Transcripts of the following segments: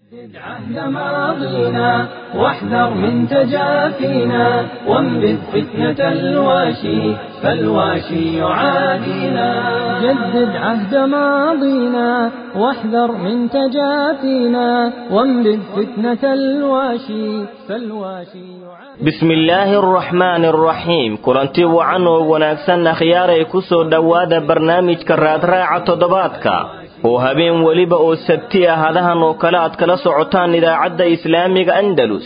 عهد ماضينا واحذر من تجافينا وانبذ فتنة الواشي فالواشي يعادينا جدد عهد ماضينا واحذر من تجافينا وانبذ فتنة الواشي فالواشي يعادينا bismi illaahi araxmaani araxiim kulanti wacan oo wanaagsan akhyaaray ku soo dhowaada barnaamijka raadraaca toddobaadka oo habeen weliba oo sabti ah hadahan oo kale aad kala socotaan idaacadda islaamiga andalus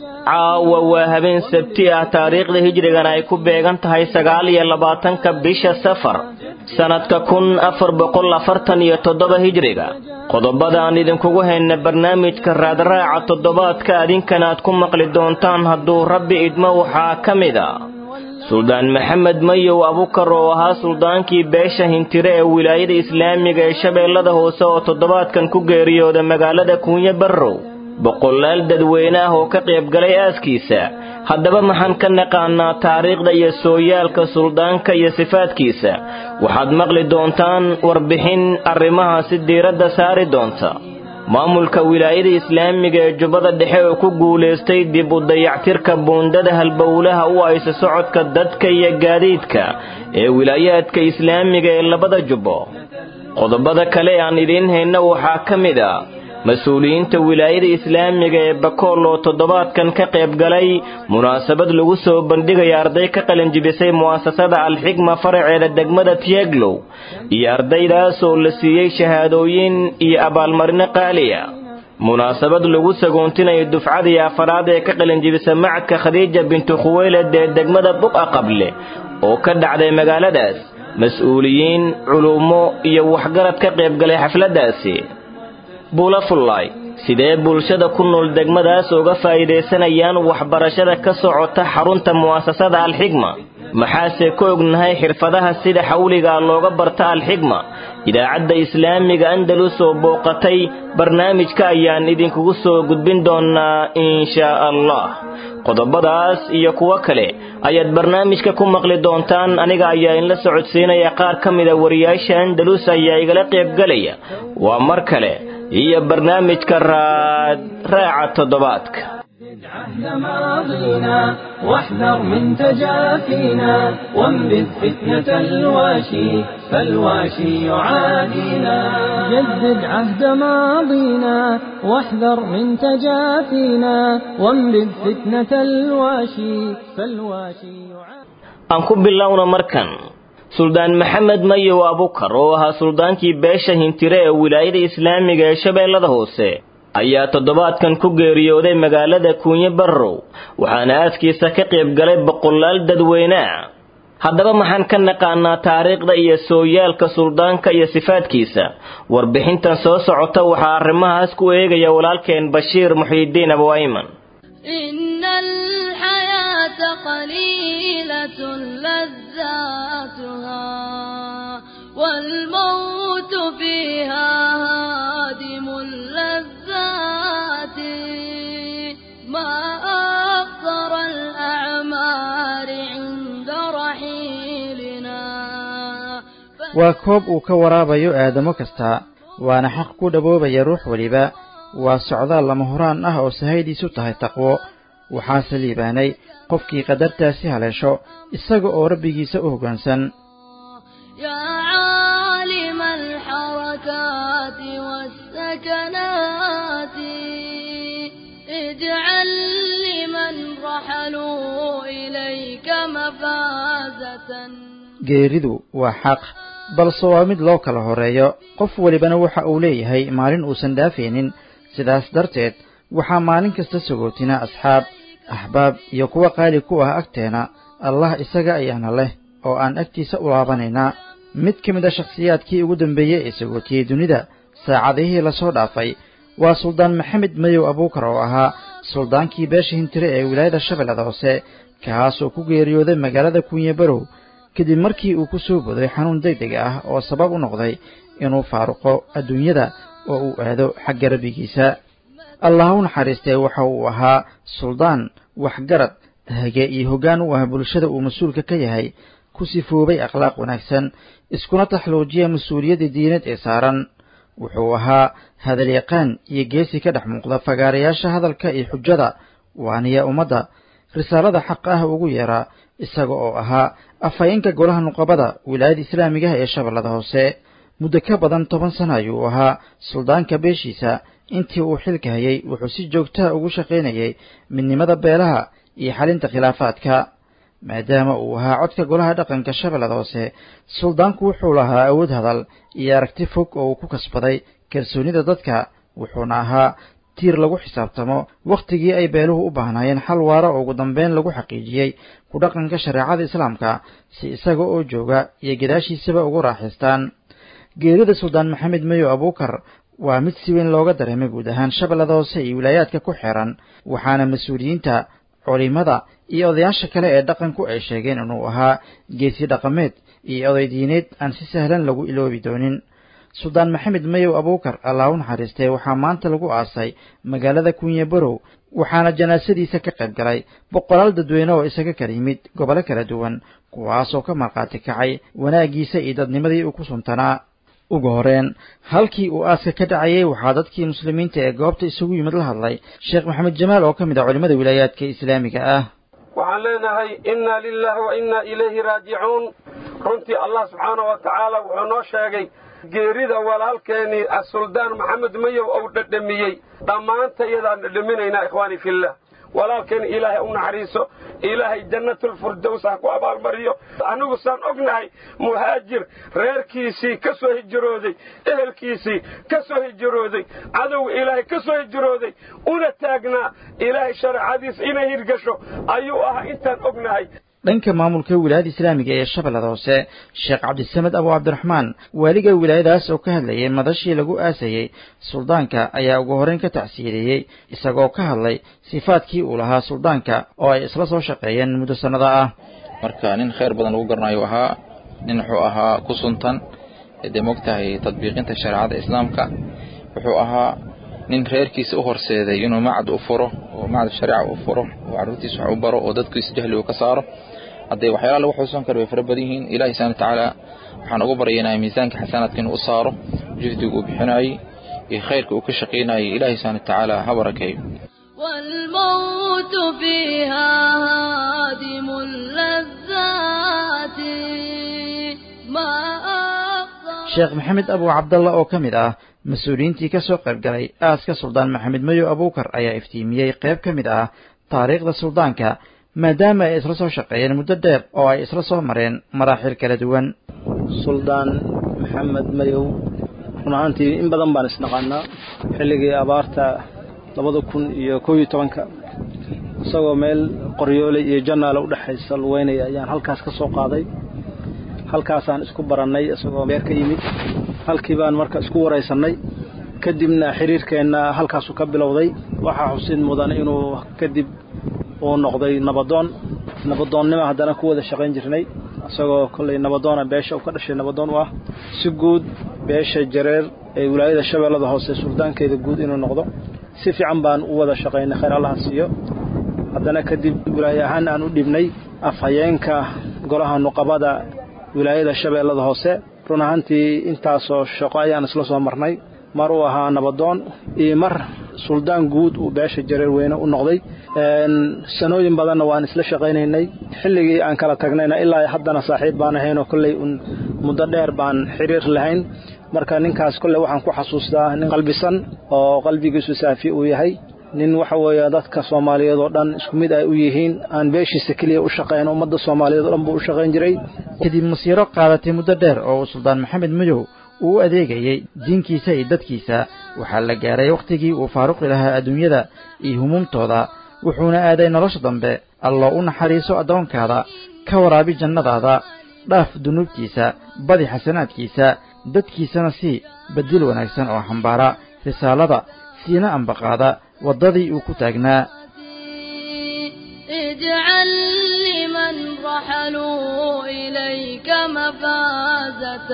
caawa waa habeen sabti ah taariikhda hijrigana ay ku beegan tahay sagaal iyo labaatanka bisha safar sannadka kun afar boqol afartan iyo toddoba hijriga qodobada aan idinkugu hayna barnaamijka raadraaca toddobaadka adinkana aad ku maqli doontaan hadduu rabbi idmo waxaa ka mid a suldaan maxamed mayow abukar oo ahaa suldaankii beesha hintire ee wilaayada islaamiga ee shabeellada hoose oo toddobaadkan ku geeriyooda magaalada kuunyo barrow boqolaal dadweyne ah oo ka qaybgalay aaskiisa haddaba maxaan ka naqaanaa taariikhda iyo sooyaalka suldaanka iyo sifaadkiisa waxaad maqli doontaan warbixin arrimahaasi diiradda saari doonta maamulka wilaayada islaamiga ee jubbada dhexe oo ku guulaystay dib u dayactirka buundada halbowlaha u aysa socodka dadka iyo gaadiidka ee wilaayaadka islaamiga ee labada jubbo qodobada kale aan idiin hayna waxaa ka mid a mas-uuliyiinta wilaayada islaamiga ee bakool oo toddobaadkan ka qayb galay munaasabad lagu soo bandhigaya arday ka qalinjibisay mu'asasada alxigma faraceeda degmada tieglow iyo ardaydaas oo la siiyey shahaadooyin iyo abaalmarino qaaliya munaasabad lagu sagoontinayo dufcadii afaraad ee ka qalinjibisa macadka khadiija bintu khuweyled ee degmada buqa qable oo ka dhacday magaaladaas mas-uuliyiin culummo iyo waxgarad ka qaybgalay xafladdaasi buulafullaay sidee bulshada ku nool degmadaas uga faa'iidaysanayaan waxbarashada ka socota xarunta mu'asasada alxigma maxaase ka ognahay xirfadaha sida xawligaa looga barta alxigma idaacadda islaamiga andalus oo booqatay barnaamijka ayaan idinkugu soo gudbin doonaa inshaa allah qodobadaas iyo kuwo kale ayaad barnaamijka ku maqli doontaan aniga ayaa inla socodsiinaya qaar ka mida wariyaasha andalus ayaa igala qaybgalaya waa mar kale iyo barnaamijka raad raaca toddobaadka عهد ماضينا واحذر من تجافينا وانبذ فتنة الواشي فالواشي يعادينا جدد عهد ماضينا واحذر من تجافينا وانبذ فتنة الواشي فالواشي يعادينا aan ku bilowna markan suldaan maxamed mayow abukar oo ahaa suldaankii beesha hintire ee wilaayada islaamiga ee shabeellada hoose ayaa toddobaadkan ku geeriyooday magaalada kuunyo barrow waxaana aaskiisa ka qayb galay boqolaal dadweyne ah haddaba maxaan ka naqaanaa taariikhda iyo sooyaalka suldaanka iyo sifaadkiisa warbixintan soo socota waxaa arrimahaas ku eegaya walaalkeen bashiir muxiidiin abuayman إن الحياة قليلة لذاتها والموت فيها هادم اللذات ما أقصر الأعمار عند رحيلنا waa koob uu ka waraabayo aadamo kasta waana xaq ku dhaboobaya ruux weliba waa socdaal lama horaan ah oo sahaydiisu tahay taqwo waxaase liibaanay qofkii qadartaasi haleesho isaga oo rabbigiisa u hoggaansan يا عالم الحركات والسكنات اجعل لمن رحلوا إليك مفازة geeridu waa xaq balse waa mid loo kala horreeyo qof welibana waxa uu leeyahay maalin uusan dhaafaynin sidaas darteed waxaa maalin kasta sagootina asxaab axbaab iyo kuwa qaali ku ah agteena allah isaga ayaana leh oo aan agtiisa u laabanaynaa mid ka mid a shakhsiyaadkii ugu dambeeyey ee sagootiyey dunida saacadihii lasoo dhaafay waa suldaan maxamed madow abuukar oo ahaa suldaankii beesha hintire ee wilaayada shabeellada hoose kaasoo ku geeriyooday magaalada kuunye barow kadib markii uu ku soo boday xanuun degdeg ah oo sabab u noqday inuu faaruqo adduunyada oo uu aado xagga rabbigiisa allah u naxariistee waxa uu ahaa suldaan waxgarad hage iyo hoggaan u ah bulshada uu mas-uulka ka yahay ku sifoobay akhlaaq wanaagsan iskuna taxluujiya mas-uuliyadda diineed ee saaran wuxuu ahaa hadalyaqaan iyo geesi ka dhex muuqda fagaarayaasha hadalka iyo xujada waaniya ummadda risaalada xaq ah ugu yeeraa isaga oo ahaa afhayeenka golaha nuqabada wilaayada islaamigaha ee shabeellada hoose muddo ka badan toban sano ayuu ahaa suldaanka beeshiisa intii uu xilka hayay wuxuu si joogtaha ugu shaqaynayay midnimada beelaha iyo xalinta khilaafaadka maadaama uu ahaa codka golaha dhaqanka shabeellada hoose suldaanku wuxuu lahaa awood hadal iyo aragti fog oo uu ku kasbaday kalsoonida dadka wuxuuna ahaa tiir lagu xisaabtamo wakhtigii ay beeluhu u baahnaayeen xal waara oo ugu dambeyn lagu xaqiijiyey ku dhaqanka shareecada islaamka si isaga oo jooga iyo gadaashiisaba ugu raaxaystaan geerida suldaan maxamed mayo abuukar waa mid si weyn looga dareemay guud ahaan shabeellada hoose iyo wilaayaadka ku xeeran waxaana mas-uuliyiinta culimada iyo odayaasha kale ee dhaqanku ay sheegeen inuu ahaa geesi dhaqameed iyo oday diineed aan si sahlan lagu iloobi doonin suldaan maxamed mayow abuukar allah u naxariistay waxaa maanta lagu aasay magaalada kunye barow waxaana janaasadiisa ka qayb galay boqolaal dadweyne oo isaga kala yimid gobolo kala duwan kuwaasoo ka markhaati kacay wanaaggiisa iyo dadnimadii uu ku suntanaa ugu horeen halkii uu aaska ka dhacayay waxaa dadkii muslimiinta ee goobta isugu yimid la hadlay sheekh maxamed jamaal oo ka mid ah culimmada wilaayaadka islaamiga ah waxaan leenahay inna lilahi wa inna ilayhi raajicuun runtii allah subxaanah wa tacaala wuxuu noo sheegay geerida walaalkeenii suldaan maxamed mayow ou dhadhamiyey dhammaanta iyadaan dhadhaminaynaa ikhwaanii fillah walaalkeen ilaahay u naxariiso ilaahay jannatulfirdows ha ku abaalmariyo anigu saan ognahay muhaajir reerkiisii ka soo hijirooday ehelkiisii ka soo hijirooday cadowga ilaahay ka soo hijirooday una taagnaa ilaahay shareecadiisa inay hirgasho ayuu ahaa intaan ognahay dhanka maamulka wilaayada islaamiga ee shabeellada hoose sheekh cabdisamed abu cabdiraxmaan waaliga wilaayadaas oo ka hadlayay madashii lagu aasayey suldaanka ayaa ugu horreyn ka tacsiileeyey isagoo ka hadlay sifaadkii uu lahaa suldaanka oo ay isla soo shaqeeyeen muddo sannada ah marka nin khayr badan lagu garanayo ahaa nin wuxuu ahaa ku suntan dee mogtahay tadbiiqinta shareecada islaamka wuxuu ahaa nin reerkiisa u horseeday inuu macad u furo oo macad shariica u furo oo carruurtiisa wax u baro oo dadkiisa jahli uu ka saaro haddee waxyaalaha lagu xusuusan karo way fara badan yihiin ilahi subxana watacaala waxaan ugu baryaynaa miisaanka xasanaadka inuu u saaro juhdiga uu bixinayey iyo khayrka uu ka shaqaynayay ilahi subxana watacaala ha barakeeyo والموت فيها هادم اللذات ما أفضل sheekh maxamed abu cabdalla oo ka mid ah mas-uuliyiintii ka soo qayb galay aaska suldaan maxamed mayow abuukar ayaa iftiimiyey qayb ka mid ah taariikhda suldaanka maadaama ay isla soo shaqeeyeen muddo dheer oo ay isla soo mareen maraaxil kala duwan suldaan maxamed mayow run ahaantii in badan baan isnaqaanaa xilligii abaarta labada kun iyo kow iyo tobanka isagoo meel qoryoole iyo jannaale u dhexaysa luweynaya ayaan halkaas ka soo qaaday halkaasaan isku barannay isagoo beer ka yimid halkii baan marka isku waraysannay kadibna xiriirkeenna halkaasuu ka bilowday waxaa xusid mudan inuu kadib uu noqday nabadoon nabadoonnima haddana ku wada shaqayn jirnay isagoo kollay nabadoona beesha uu ka dhashay nabadoon u ah si guud beesha jareer ee wilaayada shabeellada hoose suldaankeeda guud inuu noqdo si fiican baan u wada shaqaynay khayr allaha siiyo haddana kadib wilaaye ahaan aan u dhibnay afhayeenka golaha nuqabada wilaayada shabeellada hoose run ahaantii intaasoo shaqo ayaan isla soo marnay mar uu ahaa nabadoon iyo mar suldaan guud uu beesha jareer weyne u noqday sanooyin badanna waan isla shaqaynaynay xilligii aan kala tagnayna ilaa haddana saaxiib baan ahaynoo kolley un muddo dheer baan xiriir lahayn marka ninkaas kolley waxaan ku xasuustaa nin qalbisan oo qalbigiisu saafi uu yahay nin waxa weeye dadka soomaaliyeed oo dhan isku mid ay u yihiin aan beeshiisa keliya u shaqayn ummadda soomaaliyeed oo dhan buu u shaqayn jiray kadib masiiro qaadatay muddo dheer oo uu suldaan maxamed madow uu u adeegayey diinkiisa iyo dadkiisa waxaa la gaaray wakhtigii uu faaruqi lahaa adduunyada iyo humuumtooda wuxuuna aaday nolosha dambe alloo u naxariiso addoonkaada ka waraabi jannadaada dhaaf dunuubtiisa badi xasanaadkiisa dadkiisana sii bedil wanaagsan oo xambaara risaalada siina ambaqaada waddadii uu ku taagnaa اجعل لمن رحلوا إليك مفازة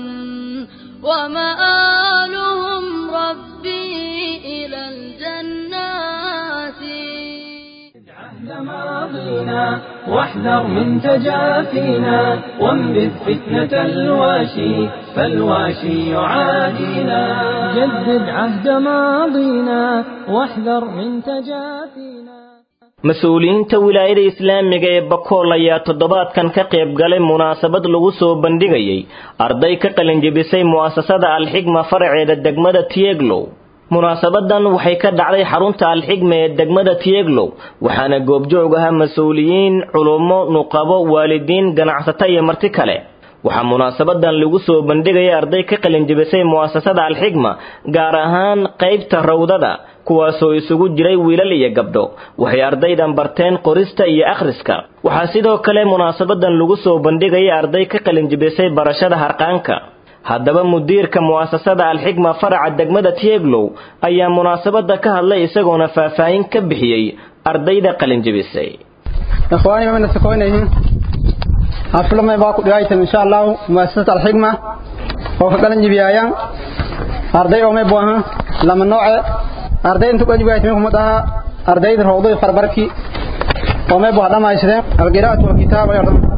ومآلهم ربي إلى الجنات عهد ماضينا واحذر من تجافينا وانبذ فتنة الواشي فالواشي يعادينا جدد عهد ماضينا واحذر من تجافينا mas-uuliyiinta wilaayada islaamiga ee bakool ayaa toddobaadkan ka qayb galay munaasabad lagu soo bandhigayay arday ka qalinjebisay mu'asasada alxigma faraceeda degmada tieglow munaasabadan waxay ka dhacday xarunta alxigma ee degmada tieglow waxaana goobjoog ahaa mas-uuliyiin culummo nuqabo waalidiin ganacsato iyo marti kale waxaa munaasabadan lagu soo bandhigaya arday ka qalinjebisay mu'asasada alxigma gaar ahaan qaybta rawdada kuwaasoo isugu jiray wiilal iyo gabdho waxay ardaydan barteen qorista iyo akhriska waxaa sidoo kale munaasabadan lagu soo bandhigaya arday ka qalinjebisay barashada harqaanka haddaba mudiirka mu'asasada alxigma faraca degmada tieglow ayaa munaasabada ka hadlay isagoona faahfaahin ka bixiyey ardayda qalinjebisay ikhwaani mamana sakoynayhin haflamay baa ku dhigaytan insha allahu muasasat alxigma oo ka qalan jibiyayaan arday oo may buaha lama nooce arday intu qalan jibiyaytan kuma dhaha ardayda rawday farbarki oo may buha dhamaysadeen alqiraa'atu walkitaaba iyo dham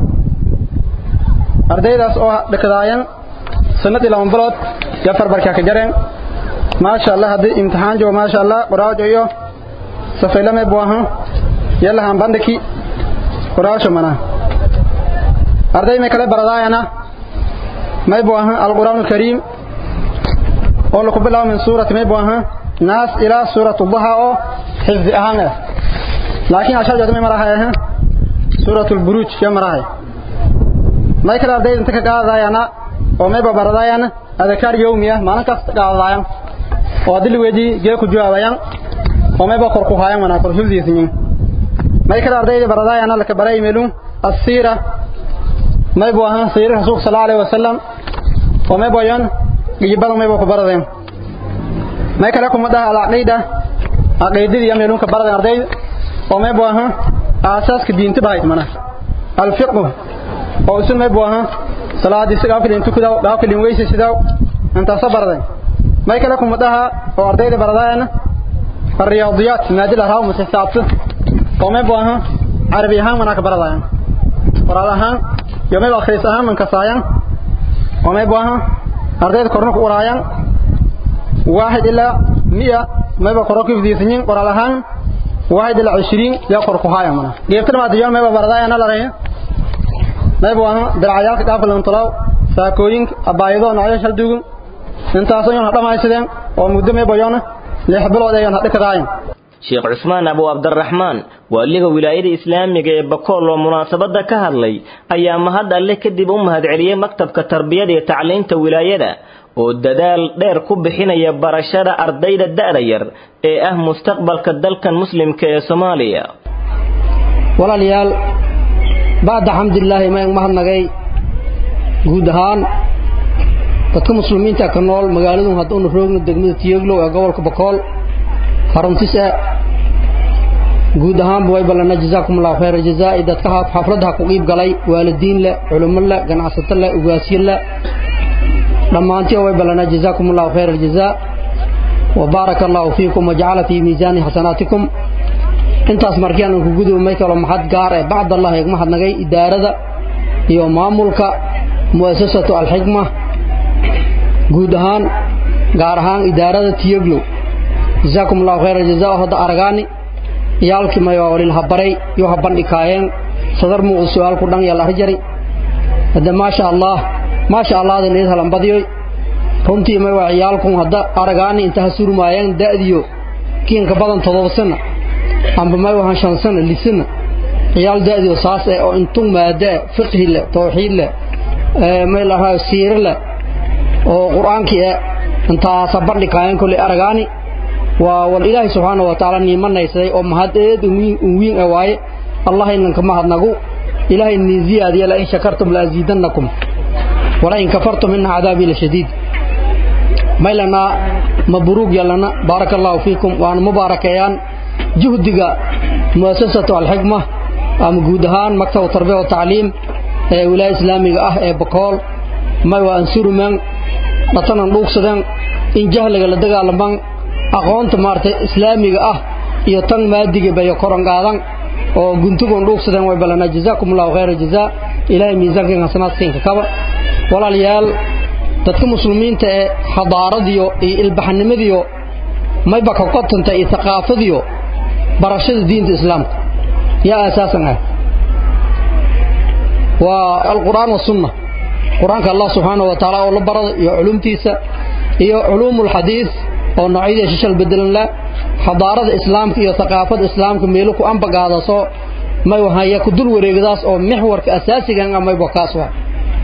ardaydaas oo dhakadaayan sanadii lama bilood ya farbarka ka jareen maasha allah haddii imtixaan joogo maasha allah qoraajo iyo safayla may buaha yalahan bandhiki qoraasho mana arday may kale baradaayana may buu ahaa alqur'aan alkariim oo lagu bilaabo min suurati may buu ahaa naas ilaa suuratu duha oo xifdi ahaan ah laakiin ashar jadu may marahay ahaa suuratu alburuj ya marahay may kale arday inta ka qaadayana oo may baradaayana adakaar yawmiya maalin kasta qaadayaan oo adil weedi gee ku jawaabayaan oo may ba kor ku hayaan wana kor xifdiisin may kale arday baradaayana la ka baray meelun asiira may buu ahaa sayri rasuulka sal alaihi wasalam oo may boyan gijibada may buu ku baradeen may kale kuma dhaha alcaqiida caqiidadii iyo meelunka baradeen arday oo may buu ahaa aasaaska diinta bahayt mana alfiqhu oo isun may buu ahaa salaadii si dhaafkilin tukudaw dhaafkilin weyse sidaw intaasa baradeen may kale kuma dhaha oo ardayda baradaayana الرياضيات مادة الهراء ومسحسابته وما بوها عربي هان مناك برضايا قرآن هان يوم يبقى خيس أهم من كسايا وما يبقى أرديد كورنك ورايا واحد إلا مئة ما يبقى قرآن في ذي سنين قرآن هان واحد إلا عشرين يقر قهايا منا جيبتنا ما ديون ما يبقى بردايا أنا لريه ما يبقى درعيال كتاب الانطلاو ساكوين أبايضو نعيش هالدوغم انتاسو يون هذا ما يسدين ومدو ما يبقى يونه ليح بلود يون هذا كداين sheekh cusmaan abu cabdiraxmaan waaliga wilaayada islaamiga ee bakool oo munaasabada ka hadlay ayaa mahad alle kadib u mahadceliyey maktabka tarbiyada iyo tacliinta wilaayada oo dadaal dheer ku bixinaya barashada ardayda da'da yar ee ah mustaqbalka dalkan muslimka ee soomaaliya walaalayaal bacda xamdulilaahi mayaan mahadnagay guud ahaan dadka muslimiinta ka nool magaaladu hadduunu roogno degmada tiyeglow ee gobolka bakool haruntis ah guud ahaanba way ballana jazaakum allahu khayra jazaa dadka xafladaha ku qiib galay waalidiin leh culummo leh ganacsato leh ugaasyo leh dhammaantii way ballana jazaakum allahu khayra jazaa wa baaraka allahu fiikum wajacala fii miisaani xasanaatikum intaas markiaan ku gudubmay kalo maxad gaar ee bacd allah eeg mahadnagay idaarada iyo maamulka mu'asasatu alxikma guud ahaan gaar ahaan idaarada tiyeglow جزاكم الله خير الجزاء هذا أرغاني يالك ما يوالي الهبري يوهبان إكاين صدر مو السؤال كردان يالله جري هذا ما شاء الله ما شاء الله هذا نيسا لنباديوي runtii may waa ciyaalkun hadda aragaani inta ha surmaayeen da'diyo kiinka badan todoba sano amba may wahan shan sano lisana ciyaal da'diyo saas eh oo intun maada fiqhi leh tawxiid leh may lahaa siire leh oo qur-aankii eh intaasa bandhikaayeen kolley aragaani waa wal ilaahay subxaanahu wa tacaala niimanaysaday oo mahad eed un wiin ah waaye allah inanka mahadnagu ilaahay nin ziyaadiya la in shakartum la aziidannakum wala in kafartum inna cadaabii la shadiid maylana mabruug yalana baaraka allahu fiikum waana mubaarakeeyaan juhdiga muasasatu alxikma ama guud ahaan maktab tarbiya wa tacliim ee wilaaya islaamiga ah ee bakool may waa ansuruman dhatanan dhuugsadan in jahliga la dagaalaman aqoonta maartay islaamiga ah iyo tan maadiga bayo koran qaadan oo guntugoon dhuugsadeen way ballanaa jazaakum allahu khayra jazaa ilaahay miisaankan hasanaadkiinka kaba walaalayaal dadka muslimiinta ee xadaaradiyo iyo ilbaxnimadiyo mayba ka qotanta iyo thaqaafadiyo barashada diinta islaamka yaa asaasan ah waa alqur'aan wasunna qur-aanka allah subxaanahu wa tacaala oo la barada iyo culumtiisa iyo culuumulxadiid oo noocyadii shishal bedelan la xadaarada islaamka iyo thaqaafada islaamka meelo ku ambagaadaso may wahaya ku dul wareegdaas oo mixwarka asaasigan ah mayba kaas waa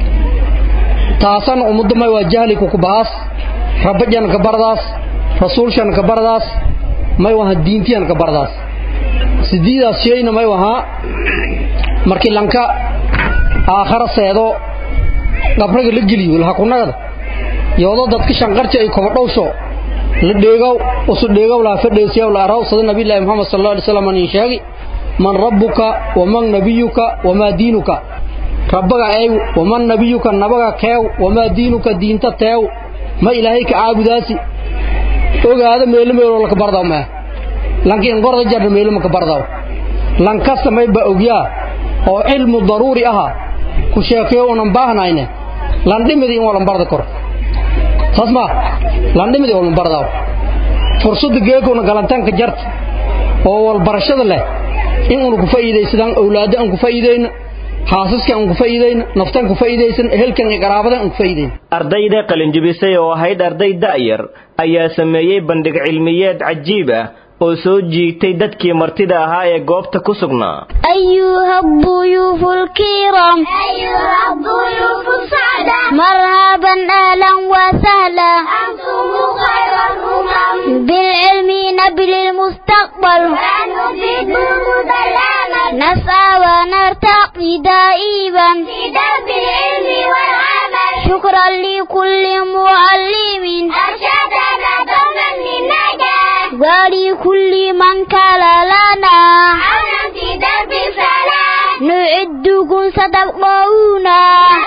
taasana ummadda may waa jahliku ku bahaas rabajan ka bardaas rasuulshan ka bardaas may waha diintiyan ka bardaas sidiidaas shayna may wahaa markii lanka aakhara seedo qabraga la geliyo lahakunagada yoodo dadka shanqarja ay kobadhowsho la dheegow usu dheegow laha fadheesiyaw la araw sada nabiyullaahi muxamed sal alla alay slam nin sheegi man rabbuka waman nabiyuka wamaa diinuka rabbaga eew waman nabiyuka nabaga keew wamaa diinuka diinta teew ma ilaahay ka caabudaasi ogaada meelo meeloo laka bardaw maa lanki inqorda jarna meelo maka bardaw lankasta may ba ogyaa oo cilmu daruuri aha ku sheekeyo unan baahnayne landhimidi in walan barda kor saas maa landhimidi walan bardaw fursadda geekuna galantaanka jarta oo walbarashada leh in unu ku faa'iidaysadaan awlaadda aan ku faa'iidayna xaasaska aan ku faa'iidayna naftaan ku faa'iidaysan ehelkan iyo qaraabada aan ku faa'iidayna ardayda qalinjibisay oo ahayd arday da'yar ayaa sameeyey bandhig cilmiyeed cajiib ah oo soo jiitay dadkii martida ahaa ee goobta ku sugnaa أيها الضيوف الكرام أيها الضيوف السعداء مرحبا أهلا وسهلا أنتم خير الأمم بالعلم نبل المستقبل ونفيد وجود الأمل نسعى ونرتقي دائما في درب العلم والعمل شكرا لكل معلم أرشدنا دوما للنجاة ولكل من كان لنا عونا في درب الفلاح نعدكم ستبقونا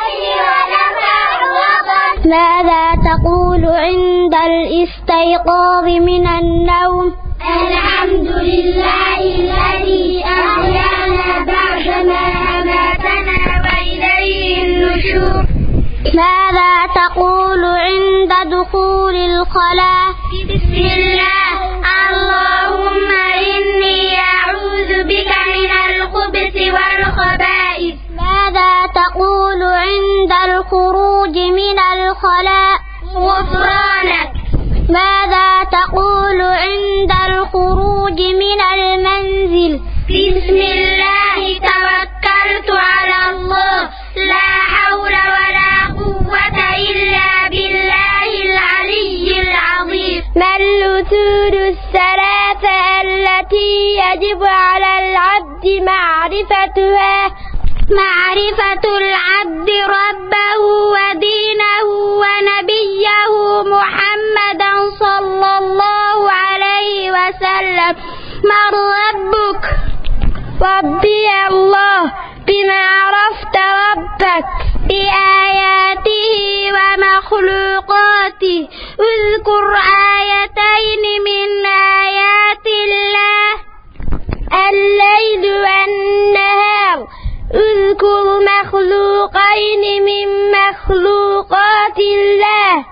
ماذا تقول عند الاستيقاظ من النوم الحمد لله الذي أحيانا بعدما أماتنا وإليه النشور ماذا تقول عند دخول الخلاء بسم الله اللهم إني أعوذ بك من الخبث والخبائث ماذا تقول عند الخروج من الخلاء غفرانك ماذا تقول عند الخروج من المنزل بسم الله توكلت على الله لا حول ولا قوة إلا بالله العلي العظيم ما الأصول الثلاثة التي يجب على العبد معرفتها معرفة العبد ربه ودينه ونبيه محمدا صلى الله عليه وسلم من ربك ربي الله بما عرفت ربك بآياته ومخلوقاته اذكر آيتين من آيات الله الليل والنهار اذكر مخلوقين من مخلوقات الله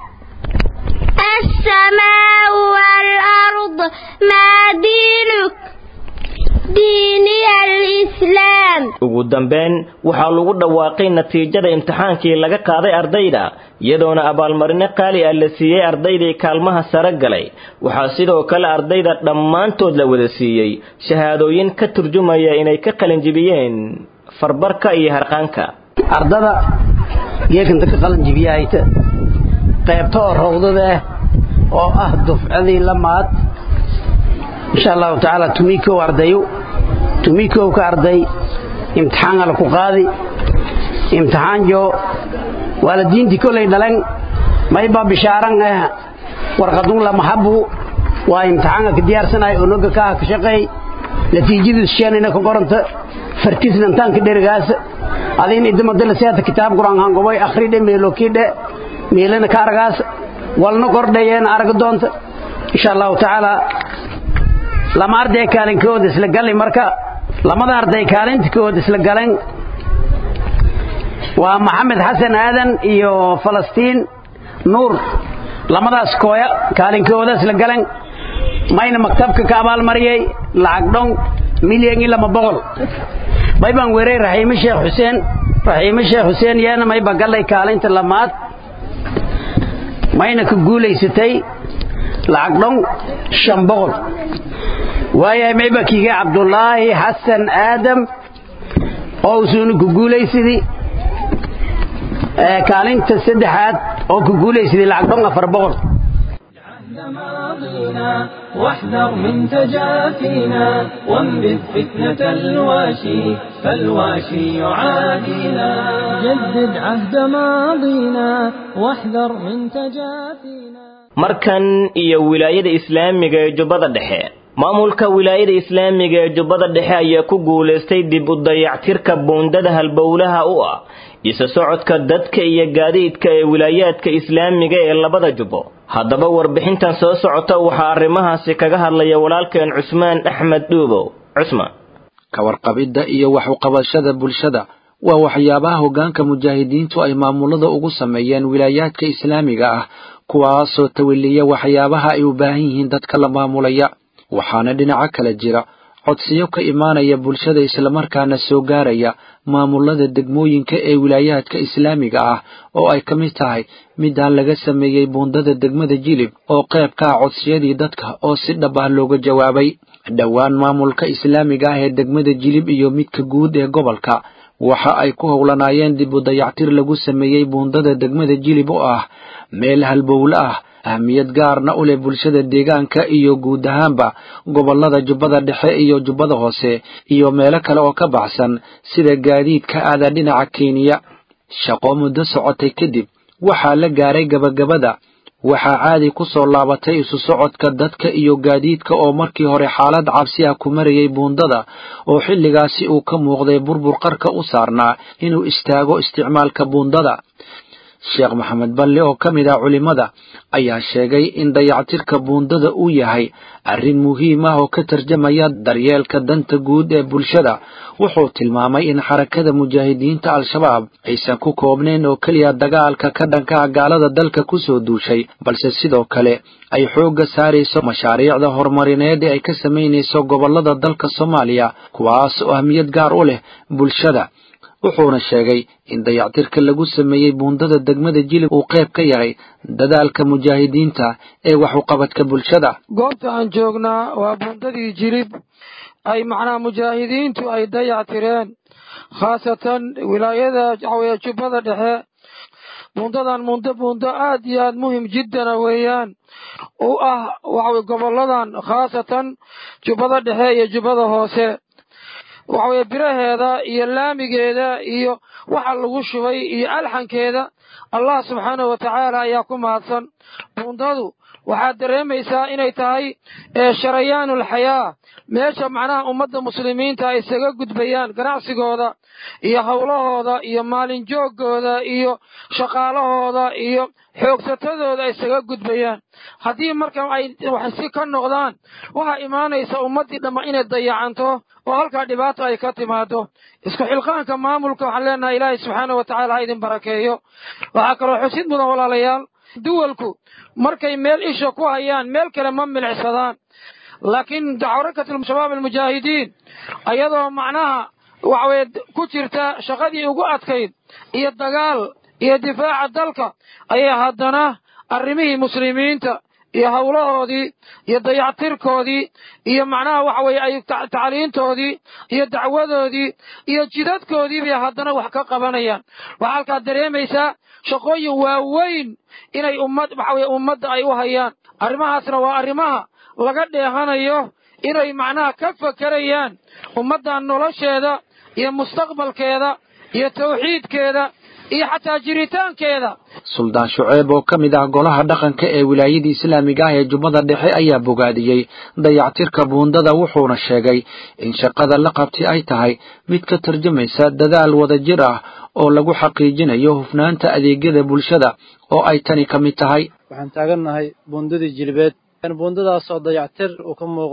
السماء والأرض ما دينك ديني الإسلام ugu dambeyn waxaa lagu dhawaaqay natiijada imtixaankii laga qaaday ardayda iyadoona abaalmarino qaali ah la siiyey ardaydii kaalmaha sare galay waxaa sidoo kale ardayda dhammaantood la wada siiyey shahaadooyin ka turjumaya inay ka qalinjibiyeen farbarka iyo harqaanka ardada geekanta ka qalinjibiyahayta qaybta oo rawdada ah oo ah dufcadii lamaad insha allahu tacaala tumikow ardayo tumikow ka arday imtixaan ala ku qaadi imtixaan jo waalidiintii kolay dhalan mayba bishaaran ah warqadun lamahabu waa imtixaanka ka diyaarsanay onoga kaa ka shaqeey natiijadiisu sheenayna ka qoranta fartiisnantaanka dherigaas adin idamadala seeta kitaab quraan hangobay akhride meelokidhe meelana ka aragaas walna kordhayeena arag doonta insha allahu tacaala lama arday kaalinkooda isla galli marka lamada arday kaalinta kood isla galeen waa maxamed xasan aadan iyo falastiin nuur lamadaas kooya kaalinkooda isla galeen mayna maktabka ka abaalmariyey lacag dhong milyan iyo lama boqol may baan weeray raxiime sheekh xuseen raxiime sheekh xuseen yeena mayba gallay kaalinta lamaad mayna ku guulaysatay lacag dhong shan boqol waayahay mayba kiige cabdulaahi xasan aadam oo usuuna ku guulaysadii kaalinta saddexaad oo ku guulaysadii lacag dhong afar boqol ماضينا واحذر من تجافينا وانبذ فتنة الواشي فالواشي يعادينا جدد عهد ماضينا واحذر من تجافينا markan iyo wilaayada islaamiga ee jubbada dhexe maamulka wilaayada islaamiga ee jubbada dhexe ayaa ku guulaystay dib u dayactirka buundada halbowlaha u ah isa socodka dadka iyo gaadiidka ee wilaayaadka islaamiga ee labada jubbo haddaba warbixintan soo socota waxaa arrimahaasi kaga hadlaya walaalkeen cusmaan axmed dhuubow cusmaan ka warqabidda iyo wax uqabashada bulshada waa waxyaabaha hoggaanka mujaahidiintu ay maamulada ugu sameeyeen wilaayaadka islaamiga ah kuwaasoo tawaliya waxyaabaha ay u baahan yihiin dadka la maamulaya waxaana dhinaco kale jira codsiyo ka imaanaya bulshada islamarkaana soo gaaraya maamulada degmooyinka ee wilaayaadka islaamiga ah oo ay ka mid tahay midaan laga sameeyey buundada degmada jilib oo qayb ka ah codsiyadii dadka oo si dhab ah looga jawaabay dhowaan maamulka islaamiga ah ee degmada jilib iyo midka guud ee gobolka waxa ay ku howlanaayeen dib u dayactir lagu sameeyey buundada degmada jilib oo ah meel halbowle ah ahmiyad gaarna u leh bulshada deegaanka iyo guud ahaanba gobollada jubbada dhexe iyo jubbada hoose iyo meelo kale oo ka baxsan sida gaadiidka aada dhinaca kenya shaqo muddo socotay kadib waxaa la gaaray gabagabada waxaa caadi ku soo laabatay isu socodka dadka iyo gaadiidka oo markii hore xaalad cabsi ah ku marayay buundada oo xilligaasi uu ka muuqday burbur qarka u saarnaa inuu istaago isticmaalka buundada sheekh maxamed balle oo ka mid ah culimmada ayaa sheegay in dayactirka buundada uu yahay arrin muhiim ah oo ka tarjamaya daryeelka danta guud ee bulshada wuxuu tilmaamay in xarakada mujaahidiinta al-shabaab aysan ku koobnayn oo keliya dagaalka ka dhanka ah gaalada dalka ku soo duushay balse sidoo kale ay xoogga saarayso mashaariicda horumarineed ee ay ka samaynayso gobollada dalka soomaaliya kuwaas oo ahmiyad gaar u leh bulshada wuxuuna sheegay in dayactirka lagu sameeyey buundada degmada jilib uu qayb ka yahay dadaalka mujaahidiinta ee wax uqabadka bulshada goobta aan joognaa waa buundadii jilib ay macnaha mujaahidiintu ay dayactireen khaasatan wilaayada waxaweye jubbada dhexe buundadan mundo buundo aad iyo aad muhim jiddana weeyaan u ah waxaweye gobolladan khaasatan jubbada dhexe iyo jubbada hoose waxaweye biraheeda iyo laamigeeda iyo waxa lagu shubay iyo alxankeeda allah subxaanahu wa tacaala ayaa ku mahadsan buundadu waxaad dareemaysaa inay tahay sharayaanulxayaa meesha macnaha ummadda muslimiinta ay isaga gudbayaan ganacsigooda iyo howlahooda iyo maalin jooggooda iyo shaqaalahooda iyo xoogsatadooda ay isaga gudbayaan haddii marka ay wax si ka noqdaan waxaa imaanaysa ummaddii dhamma inay dayacanto oo halkaa dhibaato ay ka timaado isku xilqaanka maamulka waxaan leenahay ilaahay subxaana wa tacala ha idin barakeeyo waxaa kaloo xusid mudan walaalayaal duwalku markay meel isha ku hayaan meel kale ma milicsadaan laakiin xarakat shabaab almujaahidiin ayadoo macnaha waxaweye ku jirta shaqadii ugu adkayd iyo dagaal iyo difaaca dalka ayay haddana arrimihii muslimiinta iyo howlahoodii iyo dayactirkoodii iyo macnaha waxa weeye ay tacliintoodii iyo dacwadoodii iyo jidadkoodii bay haddana wax ka qabanayaan waxaa halkaa dareemaysaa shaqooyin waaweyn inay ummad waxa weye ummadda ay u hayaan arrimahaasna waa arrimaha laga dheehanayo inay macnaha ka fakerayaan ummaddan nolosheeda iyo mustaqbalkeeda iyo tawxiidkeeda iyo xataa jiritaankeeda suldaan shuceeb oo ka mid ah golaha dhaqanka ee wilaayadii islaamiga ah ee jubbada dhexe ayaa bogaadiyey dayactirka buundada wuxuuna sheegay in shaqada la qabtay ay tahay mid ka tarjumaysa dadaal wadajir ah oo lagu xaqiijinayo hufnaanta adeegyada bulshada oo ay tani ka mid tahay waxaan taagannahay buundadii jilbeed buundadaas oo dayactir uu ka muuqdo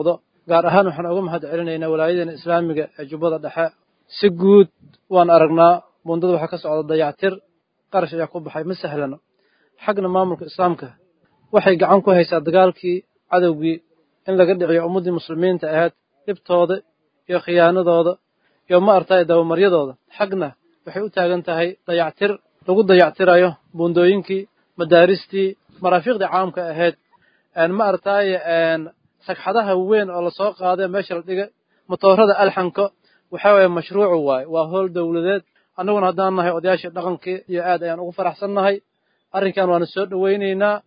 gaar ahaan waxaan uga mahad celinaynaa walaayadeena islaamiga ee jubbada dhexe si guud waan aragnaa buundada waxaa ka socda dayactir qarash ayaa ku baxay ma sahlano xagna maamulka islaamka waxay gacan ku haysaa dagaalkii cadowgii in laga dhiciyo ummaddii muslimiinta ahayd dhibtooda iyo khiyaanadooda iyo ma artay dabamaryadooda xagna waxay u taagan tahay dayactir lagu dayactirayo buundooyinkii madaaristii maraafiiqdii caamka ahayd ma artay sagxadaha weyn oo lasoo qaaday meesha la dhigay matoorada alxanka waxa weeye mashruucu waaye waa howl dowladeed annaguna haddaan nahay odayaashii dhaqankii iyo aad ayaan ugu faraxsannahay arrinkan waana soo dhowaynaynaa